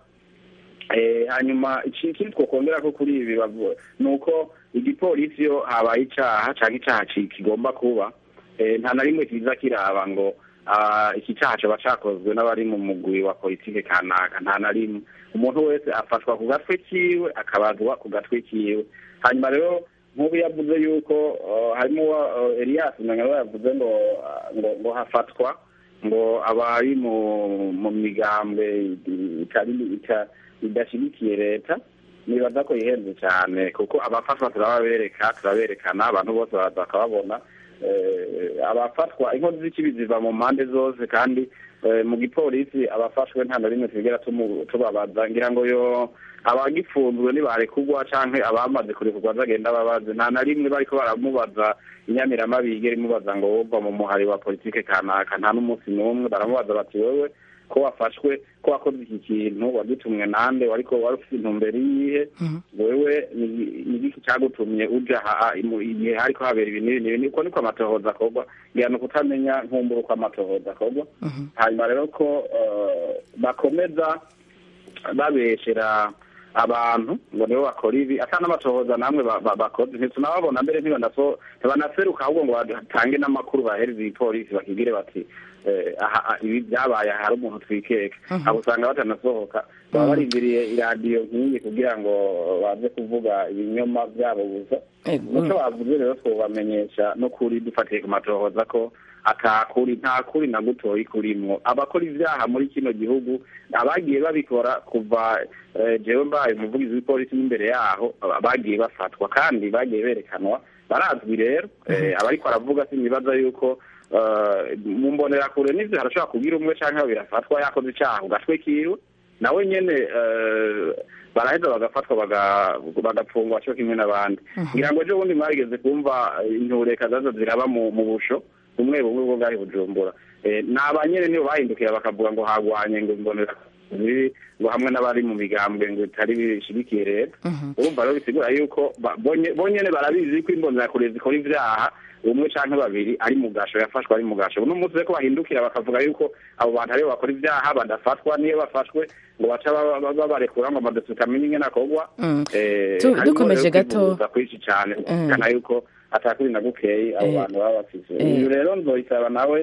Eh, hanyuma iki- ikindi twokongera ko kuri ibi bavu- ni uko igipolisi iyo habaye icaha canke icaha ki- kigomba kuba eh, nta na rimwe kiza kiraba ngo ah, iki caha coba cakozwe n'abari mu mugwi wa politike kanaka nta na rimwe umuntu wese afatwa ku gatwe kiwe akabazwa ku gatwe kiwe hanyuma rero nk'ubu yavuze yuko uh, harimo uh, Elias Manyaro yavuze ngo uh, ngo ngo hafatwa ngo abari mu mu migambwe itari ita- idashyigikiye leta nibaza ko yihenze cyane kuko abafatwa turababereka turaberekana abantu bose baraza bakababona Eh, abafatwa inkozi z'ikibi ziva mu mpande zose kandi eh, mu gipolisi abafashwe nta na rimwe tugera tumu- tubabaza ngira ngo yo abagifunzwe nibarekugwa canke abamaze kurekurwa bagenda babaze nta na rimwe bariko baramubaza inyamiramabi yigera imubaza ngo wova mu muhari wa politike kanaka nta n'umunsi n'umwe baramubaza bati wewe ko wafashwe ko wakoze iki kintu wagitumwe nande wariko wari ufite intumbero iyihe wewe ni- ni igiki cyagutumye uja aha mu- igihe hariko habera ibi n'ibi n'ibi uko niko amatohoza akorwa ngira ni ukutamenya nkumbura uko amatohoza akorwa hanyuma rero ko eh, bakomeza babeshera abantu ngo nibo bakora ibi ata n'amatohoza namwe ba- ba- bakoze ntitunababona mbere ntibanaso- ntibanaseruka ahubwo ngo batange n'amakuru bahereza igipolisi bakibwire bati eh, aha aha, ibi byabaye aha hari umuntu twikeka Mhm. abo usanga batanasohoka baba Mhm. barindiriye iradiyo nk'iyi kugira ngo baze kuvuga ibinyoma byabo gusa muco bavuze rero twobamenyesha no kuri dufatiye ku matohoza ko atakuri nta kuri na gutoyi kurimwo abakora ivyaha muri kino gihugu abagiye babikora kuva eh, jewe mbaye umuvugizi w'ipolisi n'imbere yaho aba- bagiye bafatwa kandi bagiye berekanwa barazwi rero eh, abariko aravuga sinibaza yuko eh, mu mbonerakure n'ivyo harashobora kugira umwe canke babiri afatwa yakoze icaha ku gatwe kiwe nawe nyene eh, baraheza bagafatwa baga- bagapfungwa cyo kimwe n'abandi ngira ngo ejo bundi mwageze kumva intureka zaza ziraba mu mu busho bumwe bumwe bwo bwari bujumbura Eh, ni abanyene nibo bahindukira bakavuga ngo hagwanye ngo imbonera ziri ngo hamwe n'abari mu migambwe ngo bitari bishigikiye leta urumva rero bisigura yuko ba- bonye- bonyene barabizi ko imbonerakure zikora ivyaha umwe canke babiri ari mu gasho yafashwe ari mu gasho uno munsi reko bahindukira bakavuga yuko abo bantu aribo bakora ivyaha badafatwa niyo bafashwe ngo baca ba- ba- babarekura ngo amadosiye utamenye ingene akorwa Mm. Eh, Tu- harimo dukomeje rero gato. kwivuza kwinshi cane Mm. kana yuko atakuri na gukeyi abo Eh. bantu baba bafise Eh. uyu rero nzoyisaba nawe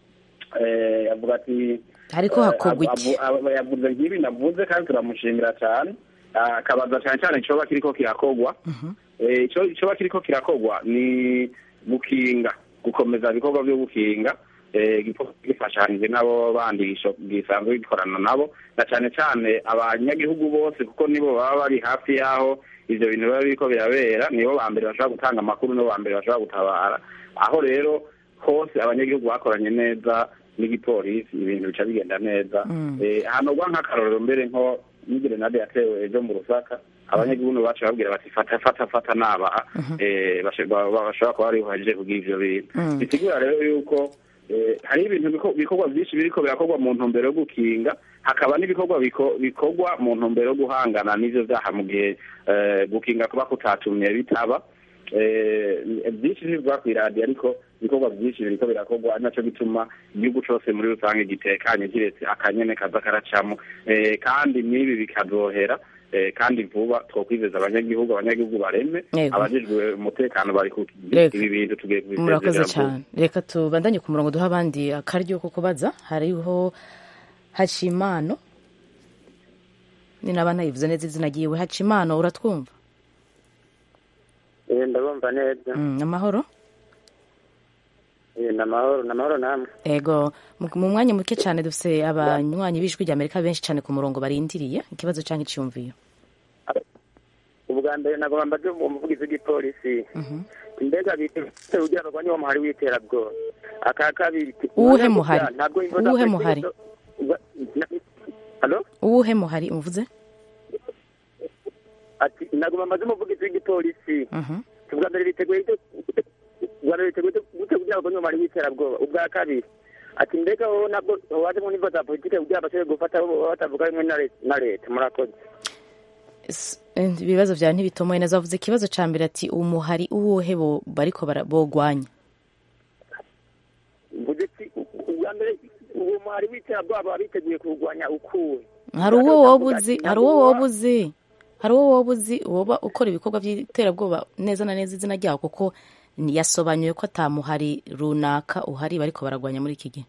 eh, yavuga ati Hariko eh, hakorwa avu- iki? avu- yavuze nk'ibi navuze kandi turamushimira cyane Ah, akabaza cyane cyane icoba kiriko kirakorwa Eh, ico icoba kiriko kirakorwa ni gukinga gukomeza ibikorwa byo gukinga eh, igikorwa gifashanije n'abo bandi gisho- gisanzwe gikorana nabo na cyane cyane abanyagihugu bose kuko nibo baba bari hafi y'aho ivyo bintu biba biriko birabera nibo ba mbere bashobora gutanga amakuru nibo ba mbere bashobora gutabara aho rero hose abanyagihugu bakoranye neza n'igipolisi ibintu bica bigenda neza Mm. Eh, hanogwa nk'akarorero mbere nko n'igerenade yatewe ejo mu rusaka abanyagihugu bacu babwira bati fata fata fata naba eh, bashe- ba- ba- bashobora kuba bari buhagije kugira ivyo bintu Mm. bisigura rero yuko eh, hari ibintu biko- bikorwa byinshi biriko birakorwa mu ntumbero yo gukinga hakaba n'ibikorwa biko- bikorwa mu ntumbero yo guhangana n'ivyo vyaha mu gihe eh, gukinga kuba kutatumye bitaba Eh, byinshi ntibivuga kw'iradiyo ariko ibikorwa byinshi biriko birakorwa ari naco gituma igihugu cose muri rusange gitekanye kiretse akanyene kaza karacamo Eh, kandi n'ibi bikazohera eh, kandi vuba twokwizeza abanyagihugu abanyagihugu bareme Yego. abajejwe umutekano bari ku Reka. ibi bintu tugiye murakoze kubisezerera vuba cyane reka tubandanye ku murongo duha abandi akaryo ko kubaza hariho hacimano ni naba nayivuze neza izina ryiwe hacimano uratwumva Eh, ndabumva neza Mm, amahoro Eh, ni amahoro ni amahoro namwe ego mu mu mwanya muke cyane dufite abanywanyi b'ijwi rya amerika benshi cyane ku murongo barindiriye ikibazo cyangwa icyumviyo ubwa mbere nagomba mbaze umuvugizi w'igipolisi mbega bite kugira ngo niwo muhari w'iterabwoba aka kabiri Uwuhe muhari? ntabwo Uwuhe muhari? halo uwuhe muhari umuvuze ati nagomba mbaze umuvugizi w'igipolisi Mhm. ubwa mbere biteguye ite- ubwa mbere biteguye ite- gute kugira ngo nyuma ari w'iterabwoba ubwa kabiri ati mbega wowe nabwo waje mu nivo za politike kugira bashobore gufata abo baba batavuga rimwe na leta- na leta murakoze S- eh, ibibazo vyawe ntibitomoye neza wavuze ikibazo ca mbere ati umuhari uwuhe bo- bariko bara- bogwanya mvuze ati ubwa mbere uwo muhari w'iterabwoba baba biteguye kurwanya ukuwe hari uwo woba uzi hari uwo woba uzi hari uwo woba uzi woba ukora ibikorwa by'iterabwoba neza na neza izina ryawo kuko ni- yasobanuye ko atamuhari runaka uhari bariko baragwanya muri iki gihe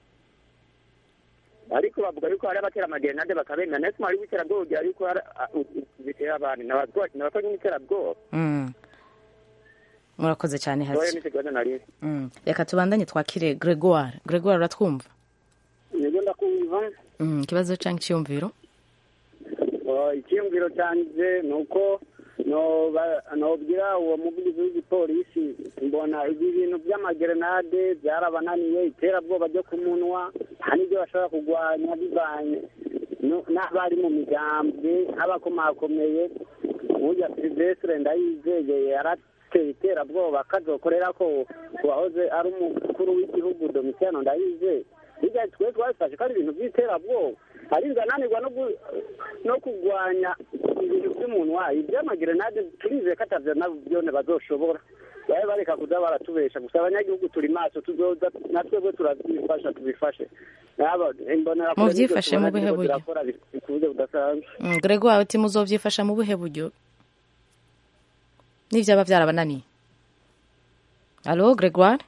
ariko bavuga yuko hari abatera amagerenade bakabemera ndetse umuhari w'iterabwoba ugira yuko hari a- u- u- bitera abandi nabakoze n'iterabwoba Mm. murakoze cyane oya hasi nicyo kibazo nari Mm. reka tubandanye twakire gregoire gregoire uratwumva nibyo ndakumva Mm, ikibazo cyangwa icyiyumviro Oh, icyiyumviro cyanjye ni uko noba- nobwira uwo muvugizi w'igipolisi mbona ibi bintu by'amagerenade byarabananiye iterabwoba ryo ku munwa nta n'ibyo bashobora kurwanya bivanye no- n'abari mu migambwe nk'abakomakomeye nk'ujya silvestre ndayizeye yarateye iterabwoba akazokorera ko ku wahoze ari umukuru w'igihugu domitiano ndayizeye hirya twe twabifashe ko ari ibintu by'iterabwoba ariko ananirwa no gu- no kurwanya ibintu by'umunwa iby'amagerenade turizeye ko atavyo navyone bazoshobora babe bareka kuza baratubesha gusa abanyagihugu turi maso tuzoza natwebwe turabyifasha tubifashe Naba- imbonera kure Muvyifashe nivyo mu tubona buhe ziriko buryo? zirakora bi- ku buryo budasanzwe Mm, gregoire uti muzovyifasha mu buhe buryo n'ivyaba vyarabananiye alo gregoire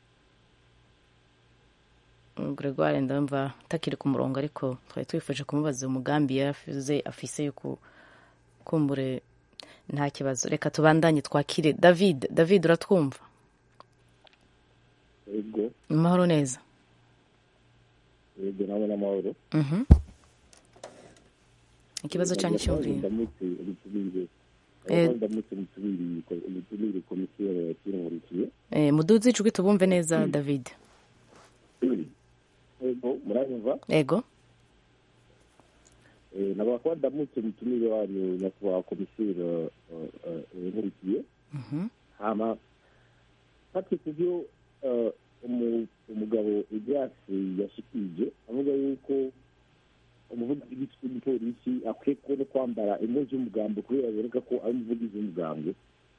Mm, gregoire ndumva takiri ku murongo ariko twari twifuje kumubaza umugambi yaravuze afise yuko kumbure nta kibazo reka tubandanye twakire david david uratwumva yego amahoro neza yego nawe n'amahoro Mhm. ikibazo cyangwa icyumviro ndamutse ubutumire Eh. ndamutse ubutumire ubutumire komisiyo yakinkurikiye Eh, muduze ijwi tubumve neza david yego muranyumva ego Eh, nabakwa kuba ndamutse ubutumire wanyu nyakubahwa komisiyo yankurikiye Mhm. hama fati ku byo eh, umu- umugabo ibyatsi yashikije avuga yuko umuvugizi w'igipolisi akwiye kubona kwambara impuzu y'umugambi kubera biboneka ko ari umuvugizi w'umugambi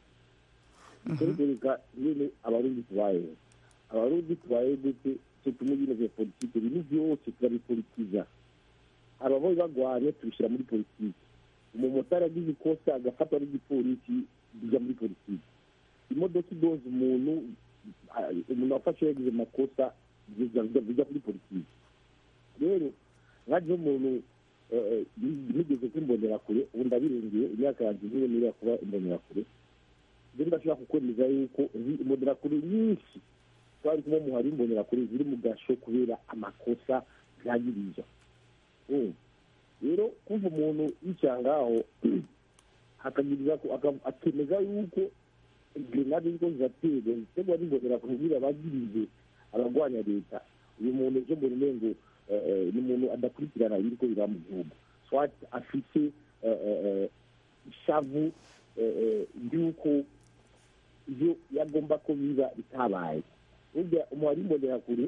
bikwereka nyine abarundi tubayeho abarundi tubayeho gute cyo tumwe ibintu vya politike ibintu byose turabipolitiza ababoyi bagwanye tubishyira muri politiki umumotari agize ikosa agafatwa n'igipolisi bijya muri politiki imodoka idoza umuntu ah, umuntu wafashe yagize amakosa bijya bijya muri politiki rero nkaje umuntu eh, eh, nigeze kwimbonera kure ubu ndabirengeye imyaka yanjye niyo niriya kuba imbonera kure rero ndashobora kukwemeza yuko nzi imbonera kure nyinshi twari kumwe mu hari imbonera kure ziri mu gasho kubera amakosa byagiriza Mm. rero kumva umuntu yicara ngaho akagiriza ko aka- akemeza yuko grenade ziko ziraterwa ziterwa n'imbonera kure kugira abagirize abagwanya leta uyu muntu ejo mbona umengo eh, eh, ni umuntu adakurikirana ibiriko biba mu gihugu swat afise eh, eh, eh, ishavu eh, eh, ry'uko ivyo yagomba ko biba bitabaye burya umuhari imbonera kure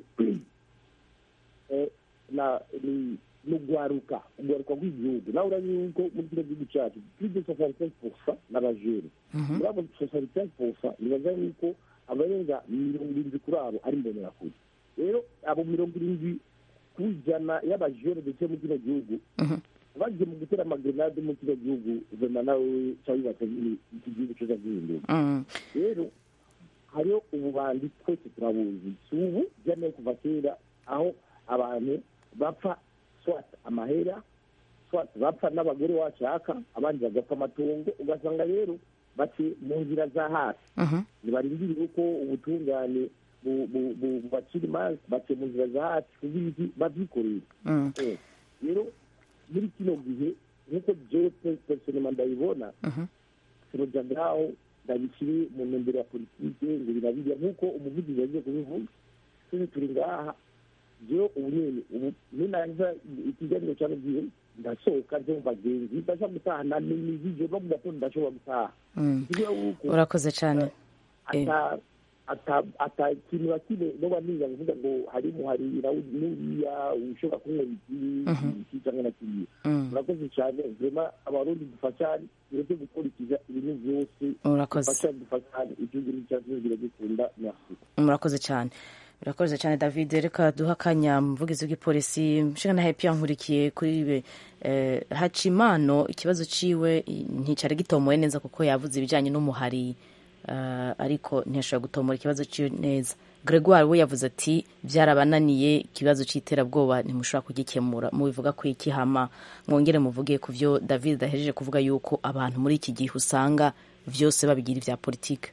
eh, na ni ni ugwaruka ugwaruka rw'igihugu nawe urazi yuko muri kino gihugu cyacu plus de soixante cinq pourcent n'abajene muri abo soixante cinq pourcent nibaza yuko abarenga mirongo irindwi kuri abo ari imbonerakure rero abo mirongo irindwi ku ijana y'abajene ndetse muri kino gihugu bagiye mu gutera amagrenade muri kino gihugu vema nawe cyabibata iki gihugu cyoza gihinduka Mm. rero hariho ububandi twese turabuzi si ubu byamaye kuva kera aho abantu bapfa swat amahera swat bapfa n'abagore washaka abandi bagapfa amatungo ugasanga rero bati mu nzira za hasi Mhm. ntibarindiriye uko ubutungane bu- bu- bu- bubacira imanza baciye mu nzira za hasi kugira iki babyikorere Mm. Eh, rero muri kino gihe nk'uko jewe personema ndabibona Mhm. turoja ngaho ndabikiri mu ntumbero ya politike ngo birabirya nk'uko umuvugizi yagiye kubivuga twese turi ngaha jewe ubu nyene ubu ninanza ikiganiro cyane gihe ndasohoka nje mu bagenzi ndasha gutahana n'imizije no mu gatondo ndashobora gutaha Mm. Kugira yuko urakoze cyane Eh. ata ata ata ikintu na kimwe noba niga kuvuga ngo hari muharira n'uriya ushobora kunywera iki Mhm. iki cyangwa na kiriya Mm. urakoze cyane vrema abarundi dufashane tureke gukurikiza ibintu byose Urakoze. dufashane dufashane igihugu n'icyacu biragikunda merci murakoze cyane birakoze cyane david reka duha akanya muvugizi w'igipolisi nshinga na hepi yankurikiye kuri ibe eh, hacimano ikibazo ciwe i- nticari gitomoye neza kuko yavuze ibijanye n'umuhari eh, ariko ntiyashoboye gutomora ikibazo ciwe neza gregoire we yavuze ati byarabananiye ikibazo c'iterabwoba ntimushobora kugikemura mubivuga ko iki hama mwongere muvuge ku vyo david dahejeje kuvuga yuko abantu muri iki gihe usanga vyose babigira ivya politike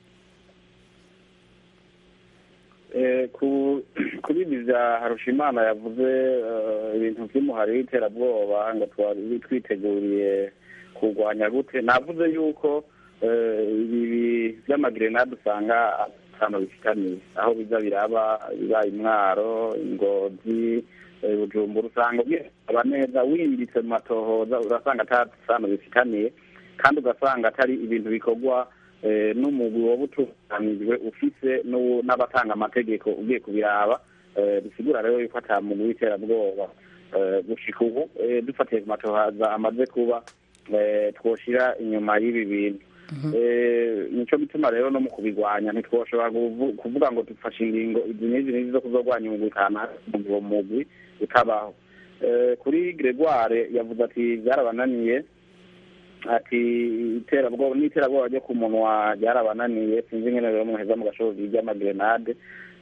Eh, ku kuri ibi bya harushimana yavuze eh, ibintu by'umuhari w'iterabwoba ngo twari twiteguriye kurwanya gute navuze yuko eh, ibi by'amagerenade usanga ahantu bifitaniye aho biza biraba bibaye imwaro ingozi eh, bujumbura usanga biraba neza wimbitse mu matohoza urasanga atasano bifitaniye kandi ugasanga atari ibintu bikorwa eh, n'umugwi woba utunganijwe ufise n'uwo- n'abatanga amategeko ugiye kubiraba eh, bisigura rero yuko ata muntu w'iterabwoba eh, gushika ubu eh, dufatiye ku matohaza amaze kuba eh, twoshira inyuma y'ibi bintu Eh, nico gituma rero no mu kubigwanya ntitwoshobora kuvu- kuvuga ngo dufashe ingingo izi n'izi n'izi zo kuzogwanya umugwi kanaka uwo mugwi utabaho Eh, kuri gregoire yavuze ati byarabananiye ati iterabwoba n'iterabwoba ryo ku munwa ryarabananiye sinzi ingene rero muheza mu gashobozi ry'amagerenade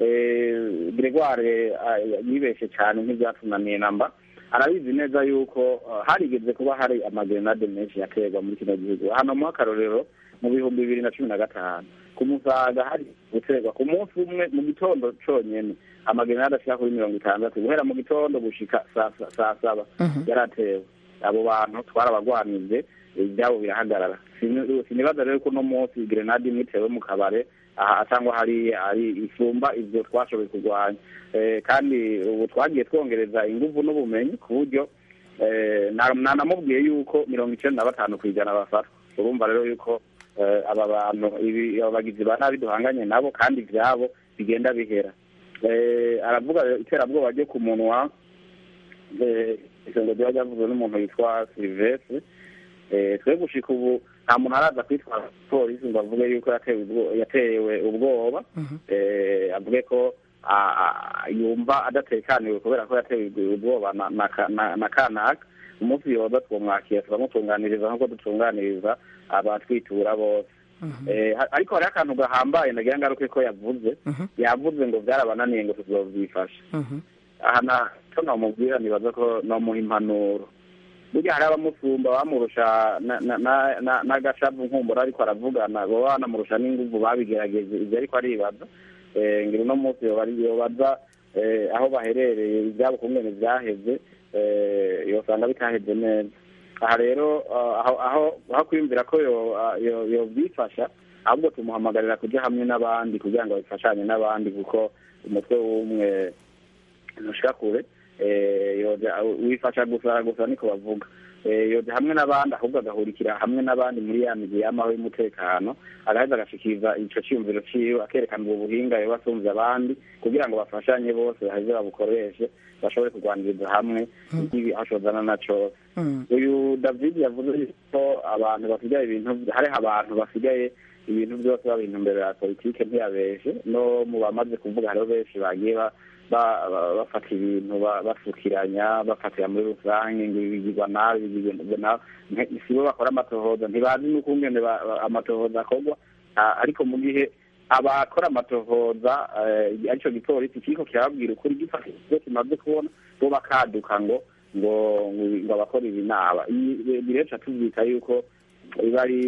Eh, gregoire ah, yibeshe cyane nk'ibyatunaniye namba arabizi neza yuko ah, harigeze kuba hari amagerenade menshi yaterwa muri kino gihugu hano mu akarorero mu bihumbi bibiri na cumi na gatanu ku musaga hari guterwa ku munsi umwe mu gitondo conyene amagerenade ashika kuri mirongo itandatu guhera mu gitondo gushika saa sa- saa saba yaratewe abo bantu twarabagwanije ibyabo birahagarara Sini- sinibaza rero ko uno munsi grenade imwe itewe mu kabare aha cyangwa hari hari isumba ivyo twashoboye kurwanya Eh, kandi ubu twagiye twongereza inguvu n'ubumenyi ku buryo eh, na- nanamubwiye yuko mirongo icenda na batanu ku ijana bafatwa urumva rero yuko eh, aba bantu ibi aba bagizi ba nabi duhanganye nabo kandi ivyabo bigenda bihera Eh, aravuga rero iterabwoba ryo ku munwa eh, isengo ryaba ryavuzwe n'umuntu yitwa silivestre Eh, twe gushika ubu nta muntu araza kwitwara polisi ngo avuge yuko yatewe ubwo- yatewe ubwoba eh, avuge ko a- a- yumva adatekaniwe kubera ko yatewe ubwoba na- na ka- na- na kanaka umunsi yoza twomwakira turamutunganiriza nk'uko dutunganiriza abatwitura bose Eh, ha- ariko hariho akantu gahambaye ndagira ngaruke ko yavuze yavuze ngo byarabananiye ngo tuzovyifasha aha na cyo namubwira nibaza ko nomuha impanuro burya hari abamusumba bamurusha na- na- na- na- n'agashavu nkumbura ariko aravugana baba banamurusha n'inguvu babigerageje ibyo ariko aribaza Eh, ngira uno munsi yoba ari- yobaza eh, aho baherereye ibyabo kungene vyaheze eh, yosanga bitaheze neza aha rero ah, aho aho aho kwiyumvira ko yo- ah, yo- yovyifasha ahubwo tumuhamagarira kuja hamwe n'abandi kugira ngo bifashanye n'abandi kuko umutwe w'umwe ntushika kure eh, yoja wifasha gusa gusa niko bavuga Eh, yoja hamwe n'abandi ahubwo agahurikira hamwe n'abandi muri ya migwi y'amaho y'umutekano agaheza agashikiriza ico ciyumviro ciwe akerekana ubwo buhinga yoba asumvye abandi kugira ngo bafashanye bose baheze babukoreshe bashobore kurwaniriza hamwe ikibi aho cozana na cose uyu david yavuze yuko abantu basigaye ibintu hariho abantu basigaye ibintu byose babintu mbere ya politike ntiyabeshe no mu bamaze kuvuga hariho benshi bagiye ba- ba- ba- bafata ibintu ba- basukiranya bafatira muri rusange ngo ibi bigirwa nabi ibi bigirwa nabi Nte- sibo bakora amatohoza ntibazi n'ukungene ba- ba- amatohoza akorwa Ah, ariko mu gihe abakora amatohoza eh, arico gipolisi kiriko kirababwira ukuri gifata ivyo kimaze kubona bo bakaduka ngo ngo ngo- ngo abakora ibi naba ibi rero tuvyita yuko iba ari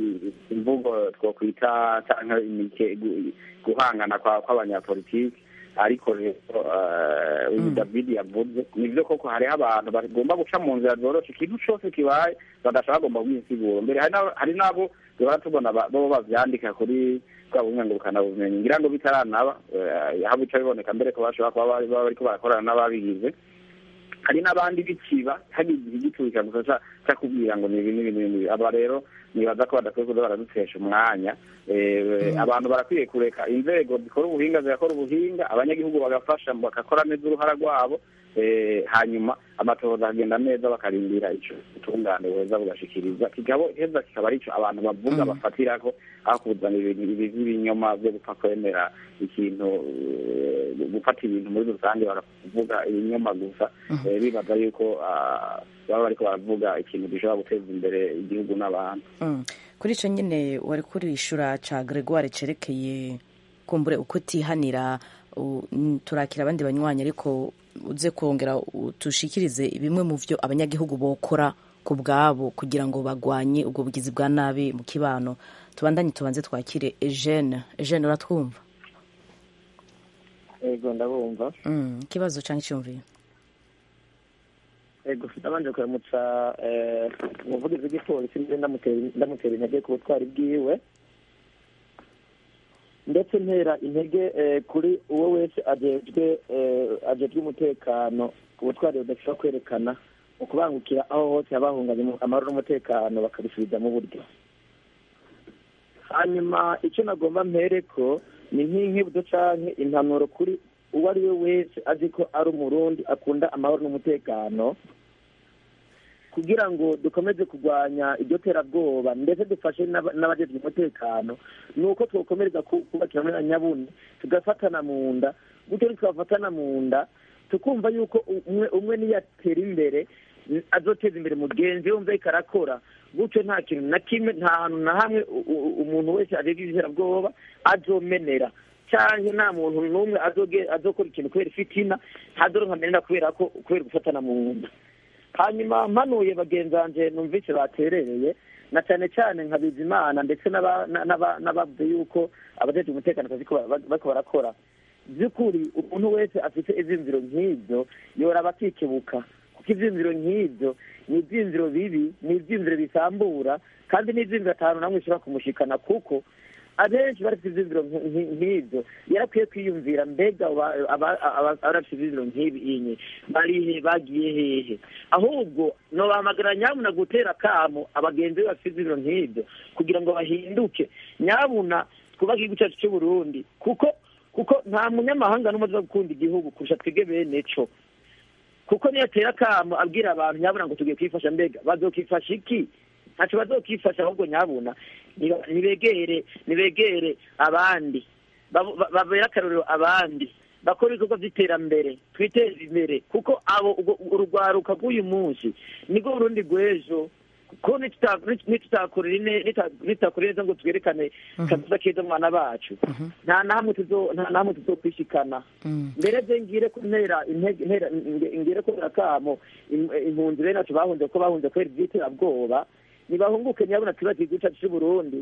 imvugo twokwita canke imike gu- guhangana kwa- kw'abanyapolitiki ariko rero eh, uyu david yavuze nivyo koko hariho abantu bagomba guca mu nzira zoroshe ikintu cose kibaye badashaka bagomba kugisigura mbere hari n'abo- hari n'abo duhora tubona ba- bo bavyandika kuri bwa bumwe ngurukana bumenyi ngira ngo bitaranaba eh, aho bica biboneka mbere ko bashobora kuba bari baba bariko barakorana n'ababigize hari n'abandi bikiba hagize igiturika gusa ca- ca kubwira ngo ni ibi n'ibi n'ibi aba rero nibaza ko badakwiye kuza baradutesha umwanya Eh, abantu barakwiye kureka inzego zikora ubuhinga zigakora ubuhinga abanyagihugu bagafasha bagakora neza uruhara rwabo eh, hanyuma amatohoza akagenda neza bakarindira ico ubutungane buheza bugashikiriza kigabo heza kikaba arico abantu bavuga bafatirako aho kuzana ibintu ibi by'ibinyoma byo gupfa kwemera ikintu eh, gufata ibintu muri rusange bakavuga ibinyoma gusa eh, bibaza yuko ah, baba bariko baravuga ikintu gishobora guteza imbere igihugu n'abantu Mm. kuri icyo nyine wari kurishura ca gregoire cerekeye kumbure uko utihanira u- n- turakira abandi banywanyi ariko uze kongera utushikirize bimwe mu vyo abanyagihugu bokora ku bwabo kugira ngo bagwanye ubwo bugizi bwa nabi mu kibano tubandanye tubanze twakire Eugene Eugene uratwumva ego ndabumva Mm, ikibazo canke icyumviro ego ndabanje kuramutsa eh, umuvugizi w'igipolisi mbere ndamutera ndamutera intege ku butwari bwiwe ndetse ntera intege eh, kuri uwo wese ajejwe eh, ajejwe umutekano ubutwari budashobora kwerekana mu kubangukira aho hose habahunganye amahoro n'umutekano bakabisubiza mu buryo hanyuma icyo nagomba mpereko ni nk'inkibuto canke impanuro kuri uwo ari we wese azi ko ari umurundi akunda amahoro n'umutekano kugira ngo dukomeze kurwanya iryo terabwoba ndetse dufashe n'aba- n'abajejwe umutekano ni uko twokomereza ku- kubakira muri nyabune tugafatana mu nda gutyo ntitwafatana mu nda tukumva yuko umwe umwe niyatera imbere n- azoteza imbere mugenzi we wumva ariko arakora gutyo nta kintu na kimwe nta hantu na hamwe u- u- umuntu wese ajejwe iterabwoba azomenera canke nta muntu n'umwe azoge- azokora ikintu kubera ifitina ntazoronka amenera kubera ko kubera gufatana mu nda hanyuma mpanuye bagenzi banje numvise baterereye na cyane cyane nka bizimana ndetse n'aba- na- n'aba- n'abavuze yuko abajejwe umutekano akazi ko ba- bariko barakora by'ukuri umuntu wese afite ivyiyumviro nk'ivyo yoraba akikebuka kuko ivyiyumviro nk'ivyo ni ivyiyumviro bibi ni ivyiyumviro bisambura kandi ni ivyiyumviro atanu namwe bishobora kumushikana kuko abenshi barafite ivyiyumviro nk- nk- nk'ivyo yarakwiye kwiyumvira mbega aba- aba- aba- abarafite ivyiyumviro nk'ibi inye barihe bagiye hehe ahubwo nobahamagara nyabuna gutera kamo abagenzi be bafite ivyiyumviro nk'ivyo kugira ngo bahinduke nyabuna twubake igihugu cyacu c'uburundi kuko kuko nta munyamahanga n'umwe aza gukunda igihugu kurusha twebwe bene co kuko niyo atera akamo abwira abantu nyabuna ngo tugiye kwifasha mbega bazokifasha iki ntaco bazokifasha ahubwo nyabuna niba- nibegere nibegere abandi babu- ba- babere akarorero abandi bakora ibikorwa vy'iterambere twiteze imbere kuko abo ubwo- urugwaruka rw'uyu munsi nibwo burundi rw'ejo ko nituta- nitutakorera ine- nita- nitutakorera neza ngo twerekane kazoza keza mu bana bacu nta nahamwe tuzo- nta nahamwe tuzokwishikana mbere bye ngire ko ntera intege- ntera- nge- ngire ko akamo im- impunzi bene bacu bahunze ko bahunze kubera ivy'iterabwoba nibahunguke nyabona twibaze igihugu cacu c'uburundi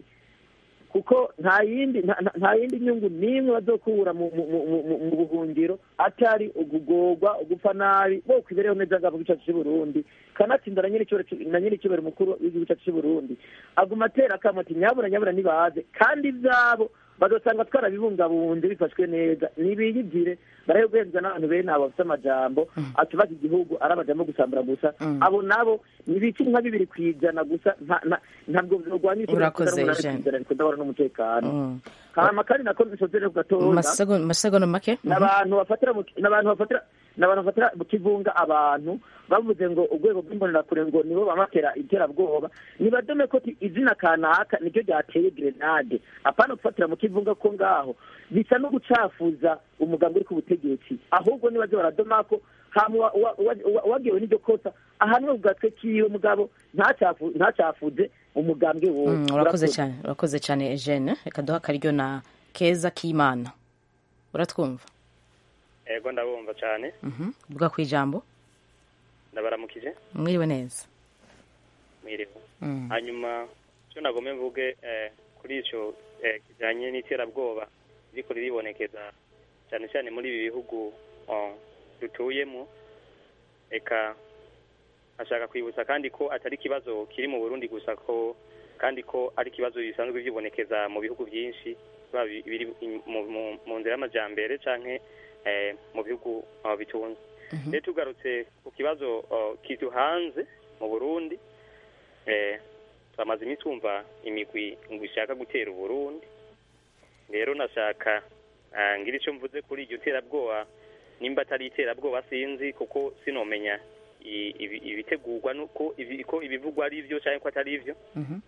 kuko nta yindi nta- nta- nta yindi nyungu n'imwe bazokura mu mu- mu- mu- mu buhungiro atari ugugorwa ugupfa nabi bo kwibereho neza ngabo gicacu c'uburundi kanatsinda na nyir'icyubahiro na nyir'icyubahiro mukuru w'igihugu cacu c'uburundi aguma atera akamo ati nyabura nyabura nibaze kandi ivyabo bazosanga twarabibungabunze bifashwe neza nibiyigire barahe guhezwa n'abantu bene abo bafite amajambo atubaza igihugu ari amajambo gusambura gusa abo nabo nibiki nka bibiri ku ijana gusa nta- nta- ntabwo vyogwanya Urakoze, Eugene. kudahora n'umutekano hama kandi nako nisozere ku gatoza Masego- masegonda make Mhm. n'abantu bafatira mu- n'abantu bafatira n'abantu bafatira mu kivunga abantu bavuze ngo urwego rw'imbonerakure ngo nibo bamatera iterabwoba nibadome ko ti- izina kanaka niryo ryateye grenade apana gufatira mu kivunga ko ngaho bisa no gucafuza umugambi uri ku butegetsi ahubwo nibaze baradoma ko hama uwa- uwa- uwa- uwagiwe n'iryo kosa ahanwe ku gatwe kiwe mugabo ntacafu- ntacafuze umugambi wowe Mm, urakoze cyane urakoze cyane Eugene reka duha akaryo na keza k'imana uratwumva ego ndabumva cyane Mhm. vuga ku ijambo ndabaramukije mwiriwe neza mwiriwe Mm. hanyuma icyo nagomba mvuge eh, kuri icyo eh, kijyanye n'iterabwoba ririko riribonekeza cyane cyane muri ibi bihugu uh, dutuyemo eka ashaka kwibutsa kandi ko atari ikibazo kiri mu burundi gusa ko kandi ko ari ikibazo bisanzwe byibonekeza mu bihugu byinshi biba bi- biri mu- mu- mu nzira y'amajyambere canke eh, mu bihugu uh, bitunze rero tugarutse ku kibazo uh, kiduhanze mu burundi eh, twamaze iminsi twumva imigwi ngo ishaka gutera uburundi rero nashaka ah, ngira icyo mvuze kuri iryo terabwoba nimba atari iterabwoba sinzi kuko sinomenya i- ibi- ibitegurwa nuko ibi- ko ibivugwa ari byo cyangwa ko atari byo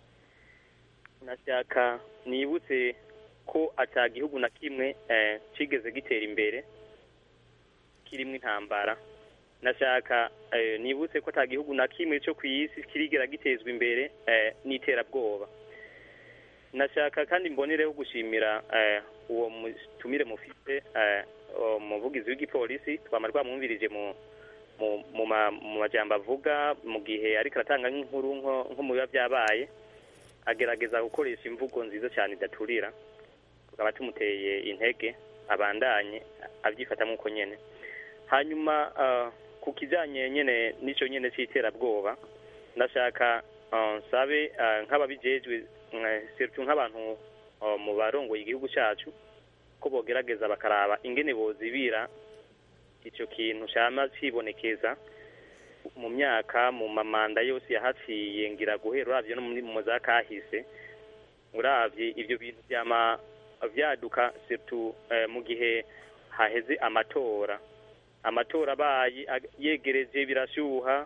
nashaka nibutse ko ata gihugu na kimwe eh, kigeze gitera imbere kirimo intambara nashaka eh, nibutse ko ata gihugu na kimwe cyo ku isi kirigera gitezwa imbere eh, n'iterabwoba nashaka kandi mbonereho gushimira eh, uwo mutumire mufite eh, uwo muvugizi w'igipolisi twama twamwumvirije mu mu mu ma- mu majambo avuga mu gihe ariko aratanga nk'inkuru nko nko mu biba byabaye agerageza gukoresha imvugo nziza cyane idaturira tukaba tumuteye intege abandanye abyifatamo uko nyene hanyuma ah, ku kijanye nyene n'ico nyene c'iterabwoba ndashaka ah, nsabe ah, nk'ababijejwe mm, surtout nk'abantu ah, mu barongoye igihugu cacu ko bogerageza bakaraba ingene bozibira ico kintu cama cibonekeza mu myaka mu mamanda yose yahaciye ngira guhera uravye no muri mu za kahise uravye ivyo bintu vyama vyaduka surtout eh, mu gihe haheze amatora amatora abaye ag- yegereje birashuha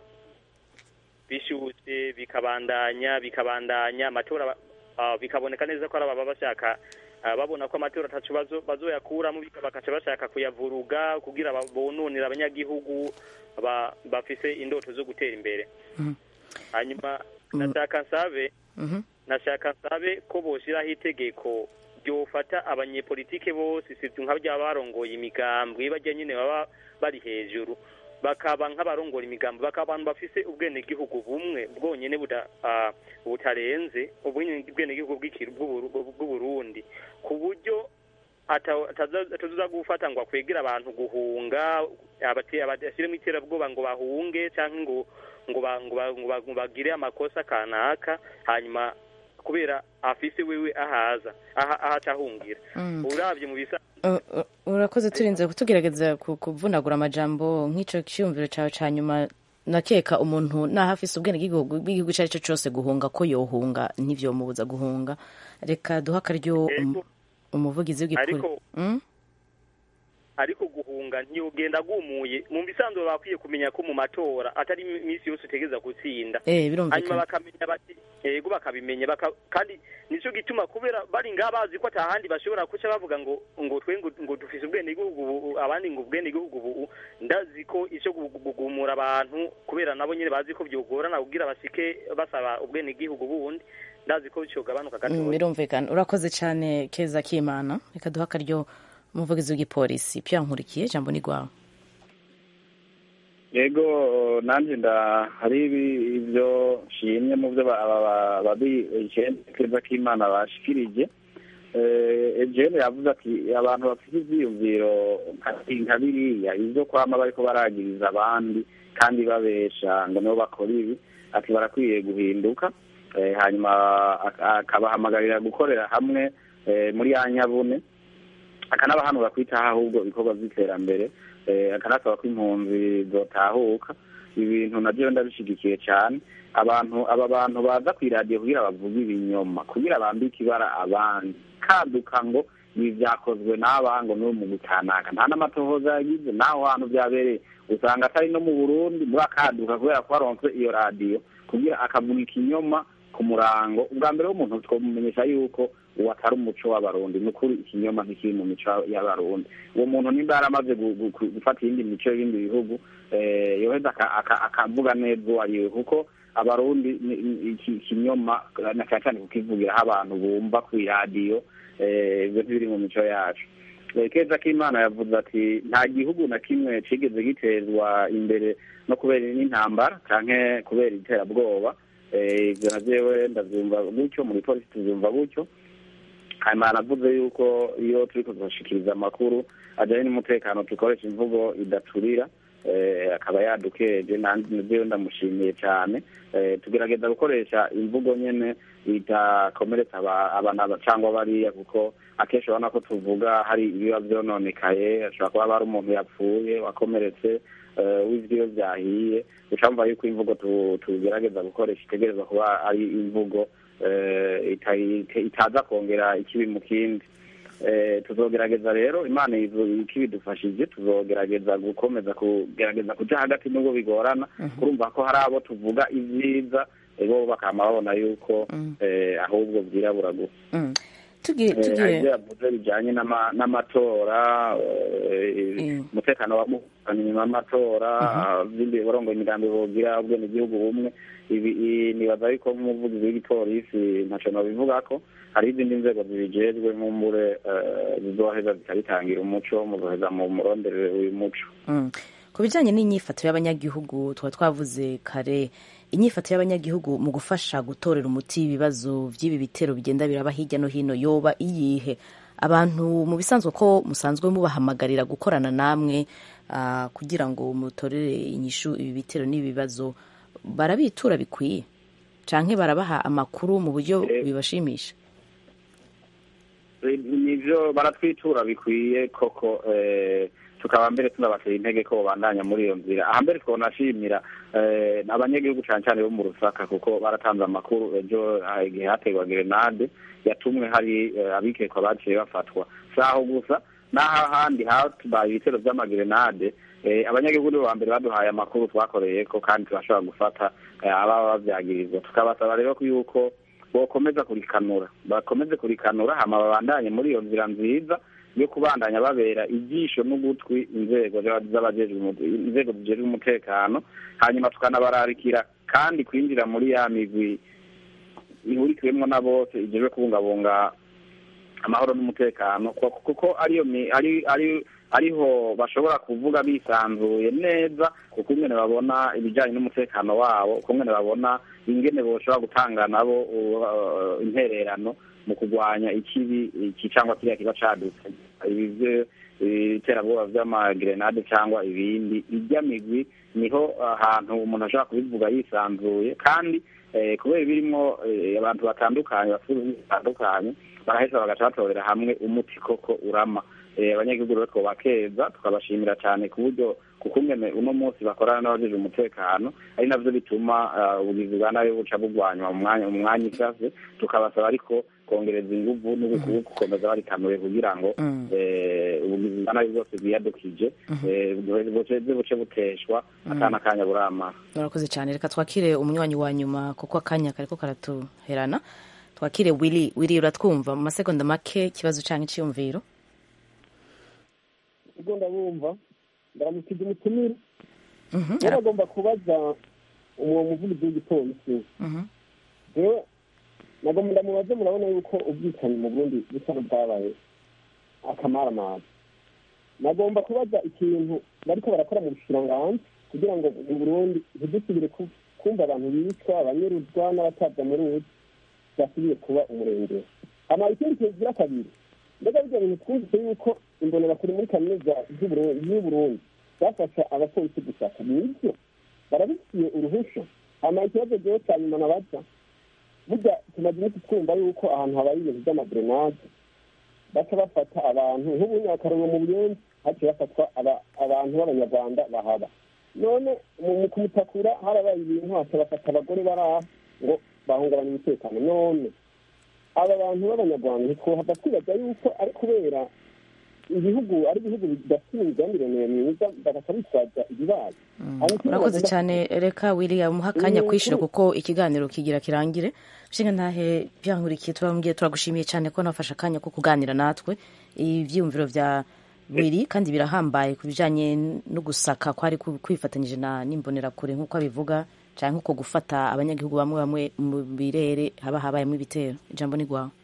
bishushe bikabandanya bikabandanya amatora ah, bikaboneka neza ko ari ababa bashaka ah, babona ko amatora atacu bazo- bazoyakuramo bika- bakaca bashaka kuyavuruga kugira ba- bononere abanyagihugu ba- bafise indoto zo gutera imbere hanyuma nashaka nsabe nashaka nsabe ko boshiraho itegeko ryofata abanyepolitike bose sivyo nka bya barongoye imigambwe bajya nyine baba bari hejuru bakaba nk'abarongora imigambi bakaba abantu bafise ubwenegihugu bumwe bwonyene buda- ah, butarenze ubwenegihugu bw'iki- bw'Uburu- bw'uburundi ku buryo ata- ataza- atazoza gufata ngo akwegera abantu guhunga abate- abashyiremo iterabwoba ngo bahunge cyangwa ngo ngo ba- ngo ba- ngo ba- ngo bagire amakosa kanaka hanyuma kubera afise wewe ahaza aha ahatahungira Mm. uravye mu bisa Uh, uh, urakoze turinze kutugerageza ku- kuvunagura amajambo nk'ico cyiyumviro cawe ca nyuma nakeka umuntu naho afise ubwenegihugu bw'igihugu ico ari cyo cose guhunga ko yohunga ntivyomubuza guhunga reka duha akaryo um- umuvugizi w'igikuri Ariko- Mm? ariko guhunga ntiyogenda agumuye mu bisanzwe bakwiye kumenya ko mu matora atari iminsi yose utegeza gutsinda Eh, birumvikana. hanyuma bakamenya bati yego bakabimenya baka, kandi nico gituma kubera bari ngaha bazi ko atahandi bashobora kuca bavuga ngo ngo twe ngo, ngo dufise ubwenegihugu ubu abandi ngo ubwenegihugu ubu ndazi ko ico gu- gu- gugumura abantu kubera nabo nyine bazi ko byogorana kugira bashike basaba ubwenegihugu bundi ndazi ko cyogabanuka Mm, gatoya birumvikana urakoze cyane keza k'imana reka duha akaryo umuvugizi w'igipolisi pya nkurikiye jambo ni rwawe yego nanjye nda hari ibi- ibyo nshimye mu byo ba- aba- ba- babi keza k'imana bashikirije Eh, ejene yavuze ati abantu bafite ivyiyumviro nka- nka biriya ivyo kwama bariko baragiriza abandi kandi babesha ngo nibo bakora ibi ati barakwiye guhinduka Eh, hanyuma ak- akabahamagarira gukorera hamwe eh, muri ya nyabune akanabahanura kwitaho ahubwo ibikorwa by'iterambere eh, akanasaba ko impunzi zotahuka ibintu nabyo ndabishigikiye cyane abantu aba bantu baza ku iradiyo kugira bavuge ibinyoma kugira bambike ibara abandi kaduka ngo ibi byakozwe n'aba ngo ni mu gutanaka nta n'amatohoza yagize n'aho hantu byabereye usanga atari no mu burundi muri akaduka kubera ko waronse iyo radiyo kugira akavuga ikinyoma ku murango ubwa mbere w'umuntu twamumenyesha yuko uwo atari umuco w'abarundi ni ukuri ikinyoma ntikiri mu mico y'abarundi uwo muntu nimba yaramaze gu- gu- gu- gufata iyindi mico y'ibindi bihugu eh, yoheza aka- aka- akavuga neza uwo ari we kuko abarundi ni- ni- iki ikinyoma na cyane cyane kukivugiraho abantu bumva ku iradiyo eh, ibyo ntibiri mu mico yacu Eh, keza k'imana yavuze ati nta gihugu na kimwe cigeze gitezwa imbere no kubera n'intambara canke kubera iterabwoba Eh, ivyo na jewe ndavyumva gutyo muri polisi tuvyumva gutyo hanyuma navuze yuko iyo turiko turashikiriza amakuru ajyanye n'umutekano dukoresha imvugo idaturira akaba yadukeje nabyo ndamushimiye cyane tugerageza gukoresha imvugo nyine itakomeretsa abana cyangwa bariya kuko akenshi urabona ko tuvuga hari ibiba byononekaye hashobora kuba hari umuntu yapfuye wakomeretse w'ibyo byahiye ucamva yuko imvugo tugerageza gukoresha itegereza kuba ari imvugo itaza kongera ikibi mu kindi tuzogerageza rero imana ikibidufashije tuzogerageza gukomeza kugerageza kuja hagati n'ubwo bigorana kurumva ko hari abo tuvuga ibyiza bo bakama babona yuko ahubwo byirabura gusa ibyo yavuze bijyanye n'amatora umutekano wa inyuma y'amatora ibindi biborongo imigambi bogira ubwene igihugu bumwe nibaza yuko nk'umuvugizi w'igipolisi ntacyo nabivuga ko hari izindi nzego zibijejwe nk'umure zizoheza zikabitangira umuco muzoheza mu muronderere uyu muco ku bijyanye n'inyifato y'abanyagihugu tuba twavuze kare inyifato y'abanyagihugu mu gufasha gutorera umuti ibibazo by'ibi bitero bigenda biraba hirya no hino yoba iyihe abantu mu bisanzwe ko musanzwe mubahamagarira gukorana namwe kugira ngo mutorere inyishu ibi bitero n'ibi bibazo barabitura bikwiye cyangwa barabaha amakuru mu buryo bibashimisha nibyo baratwitura bikwiye koko tukaba mbere tunabatera intege ko babandanya muri iyo nzira aha mbere twonashimira abanyagihugu cyane cyane bo mu rusaka kuko baratanze amakuru ejo igihe hategwa gerenade yatumwe hari abikekwa baciye bafatwa si aho gusa n'aho ahandi hatubaye ibitero by'amagerenade abanyagihugu nibo ba mbere baduhaye amakuru twakoreye ko kandi turashobora gufata ababa babyagirizwa tukabasaba rero yuko bokomeza kurikanura bakomeze kurikanura hama babandanye muri iyo nzira nziza yo kubandanya babera ijisho n'ugutwi inzego inzego zijejwe umutekano hanyuma tukanabararikira kandi kwinjira muri ya migwi ihurikiwemwo na bose ijejwe kubungabunga amahoro n'umutekano kuko ariyo ari ari ariho bashobora kuvuga bisanzuye neza kuko ingene babona ibijyanye n'umutekano wabo uko ingene babona ingene boshobora gutanga nabo intererano mu kurwanya ikibi iki cyangwa kiriya kiba cadutse ibi iterabwoba vy'amagerenade cyangwa ibindi irya migwi niho ahantu umuntu ashobora kubivuga yisanzuye kandi kubera birimwo abantu batandukanye bafite bitandukanye baraheza bagaca batorera hamwe umuti koko urama abanyagihugu rero twobakeza tukabashimira cyane ku buryo kuko umwe uno munsi bakorana n'abajeje umutekano ari navyo bituma ubugizi bwa nabi buca bugwanywa mu mwanya mu mwanya ishaze tukabasaba ariko kongereza inguvu no gukomeza barikanuye kugira ngo ubugizi bwa nabi bwose bwiyadukije buce buce buteshwa atana akanya buramara murakoze cyane reka twakire umunywanyi wa nyuma kuko akanya kariko karatuherana twakire wili wili uratwumva mu masegonda make ikibazo canke iciyumviro ubwo ndabumva ndaramukije umutumire rero agomba kubaza uwo muvugizi w'igipolisi rero nagomba ndamubaze murabona yuko ubwicanyi mu burundi busa n'ubwabaye akamaramaza nagomba kubaza ikintu bariko barakora mu bushiranganji kugira ngo mu burundi ntidusubire kumva abantu bicwa abanyuruzwa n'abatabwa muri uzi basubire kuba umurengero hama ikindi kintu kigira kabiri mbega bijya bintu twumvise yuko imbonerakure muri kaminuza y'uburundi bafasha abapolisi gushaka nibyo barabifitiye uruhusha hama ikibazo rero cya nyuma nabaza burya tumaze iminsi twumva yuko ahantu habaye ibintu by'amagerenade baca bafata abantu nk'ubu nyakarongo mu buyenzi haciye hafatwa abantu b'abanyarwanda bahaba none mu kumutakura harabaye ibintu haca bafata abagore bari aho ngo bahungabanya umutekano none aba bantu b'abanyarwanda ntitwohava twibaza yuko ari kubera ibihugu ari ibihugu bidafite imigenderanire myiza bagaca bitwaza ibibaye urakoze cyane reka wiriya umuha akanya kwishyura kuko ikiganiro kigira kirangire nshinga ntahe byankurikiye turambwiye turagushimiye cyane ko nafashe akanya ko kuganira natwe ibyiyumviro bya wiri kandi birahambaye ku bijyanye no gusaka kwari kwifatanyije na n'imbonerakure nk'uko abivuga cyangwa nko gufata abanyagihugu bamwe bamwe mu birere haba habayemo ibitero ijambo ni rwawe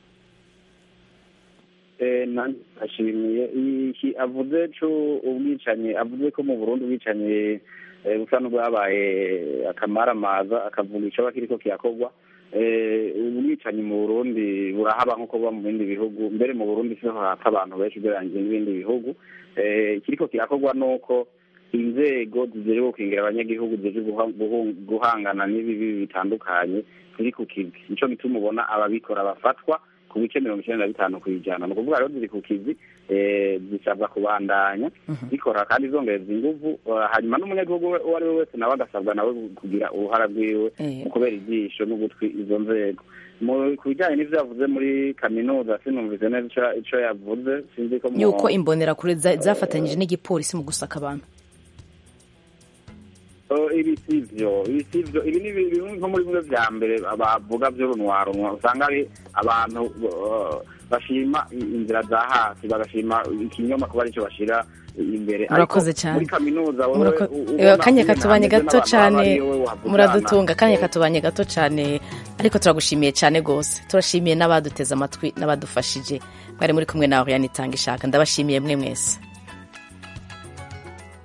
ashimiye iki avuze co ubwicanyi avuze ko mu burundi ubwicanyi busa n'ubwabaye akamaramaza akavuga icoba kiriko kirakorwa eh, ubwicanyi mu burundi burahaba nk'uko buba mu bindi bihugu mbere mu burundi siho hapfa abantu benshi ugereranyije n'ibindi bihugu Eh, ikiriko kirakorwa nuko inzego zijejwe gukingira abanyagihugu zijejwe guha- guhu- guhangana n'ibibi bitandukanye ziri ku kizi nico gituma ubona ababikora bafatwa ku bice mirongo icenda na bitanu kw'ijana ni ukuvuga rero ziri ku kizi eh, zisabwa kubandanya zikora kandi zongereza inguvu eh, hanyuma n'umunyagihugu we- uwo ari we wese nawe agasabwa nawe kugira uruhara rwiwe Eh. mu kubera ijisho n'ugutwi izo nzego Mu- ku bijyanye n'ivyo yavuze muri kaminuza sinumvise neza ico- ico yavuze sinzi ko mu- yuko imbonerakure za- zafatanyije n'igipolisi mu gusaka abantu Oh, ibi sivyo ibi sivyo ibi ni bi- bimwe nko muri bimwe vya mbere bavuga vy'urunwarunwa usanga ari abantu uh, bashima i- inzira za hasi bagashima ikinyoma kuba arico bashira imbere Ariko Murakoze cyane. muri kaminuza wowe Murako- u- Eh, ubona akanya ingene katubanye hameze gato n'abantu cyane baba ariyo we wavugana. muradutunga akanya katubanye gato cyane ariko turagushimiye cyane rwose turashimiye n'abaduteze amatwi n'abadufashije mwari muri kumwe nawe yanitanga ishaka ndabashimiye mwe mwese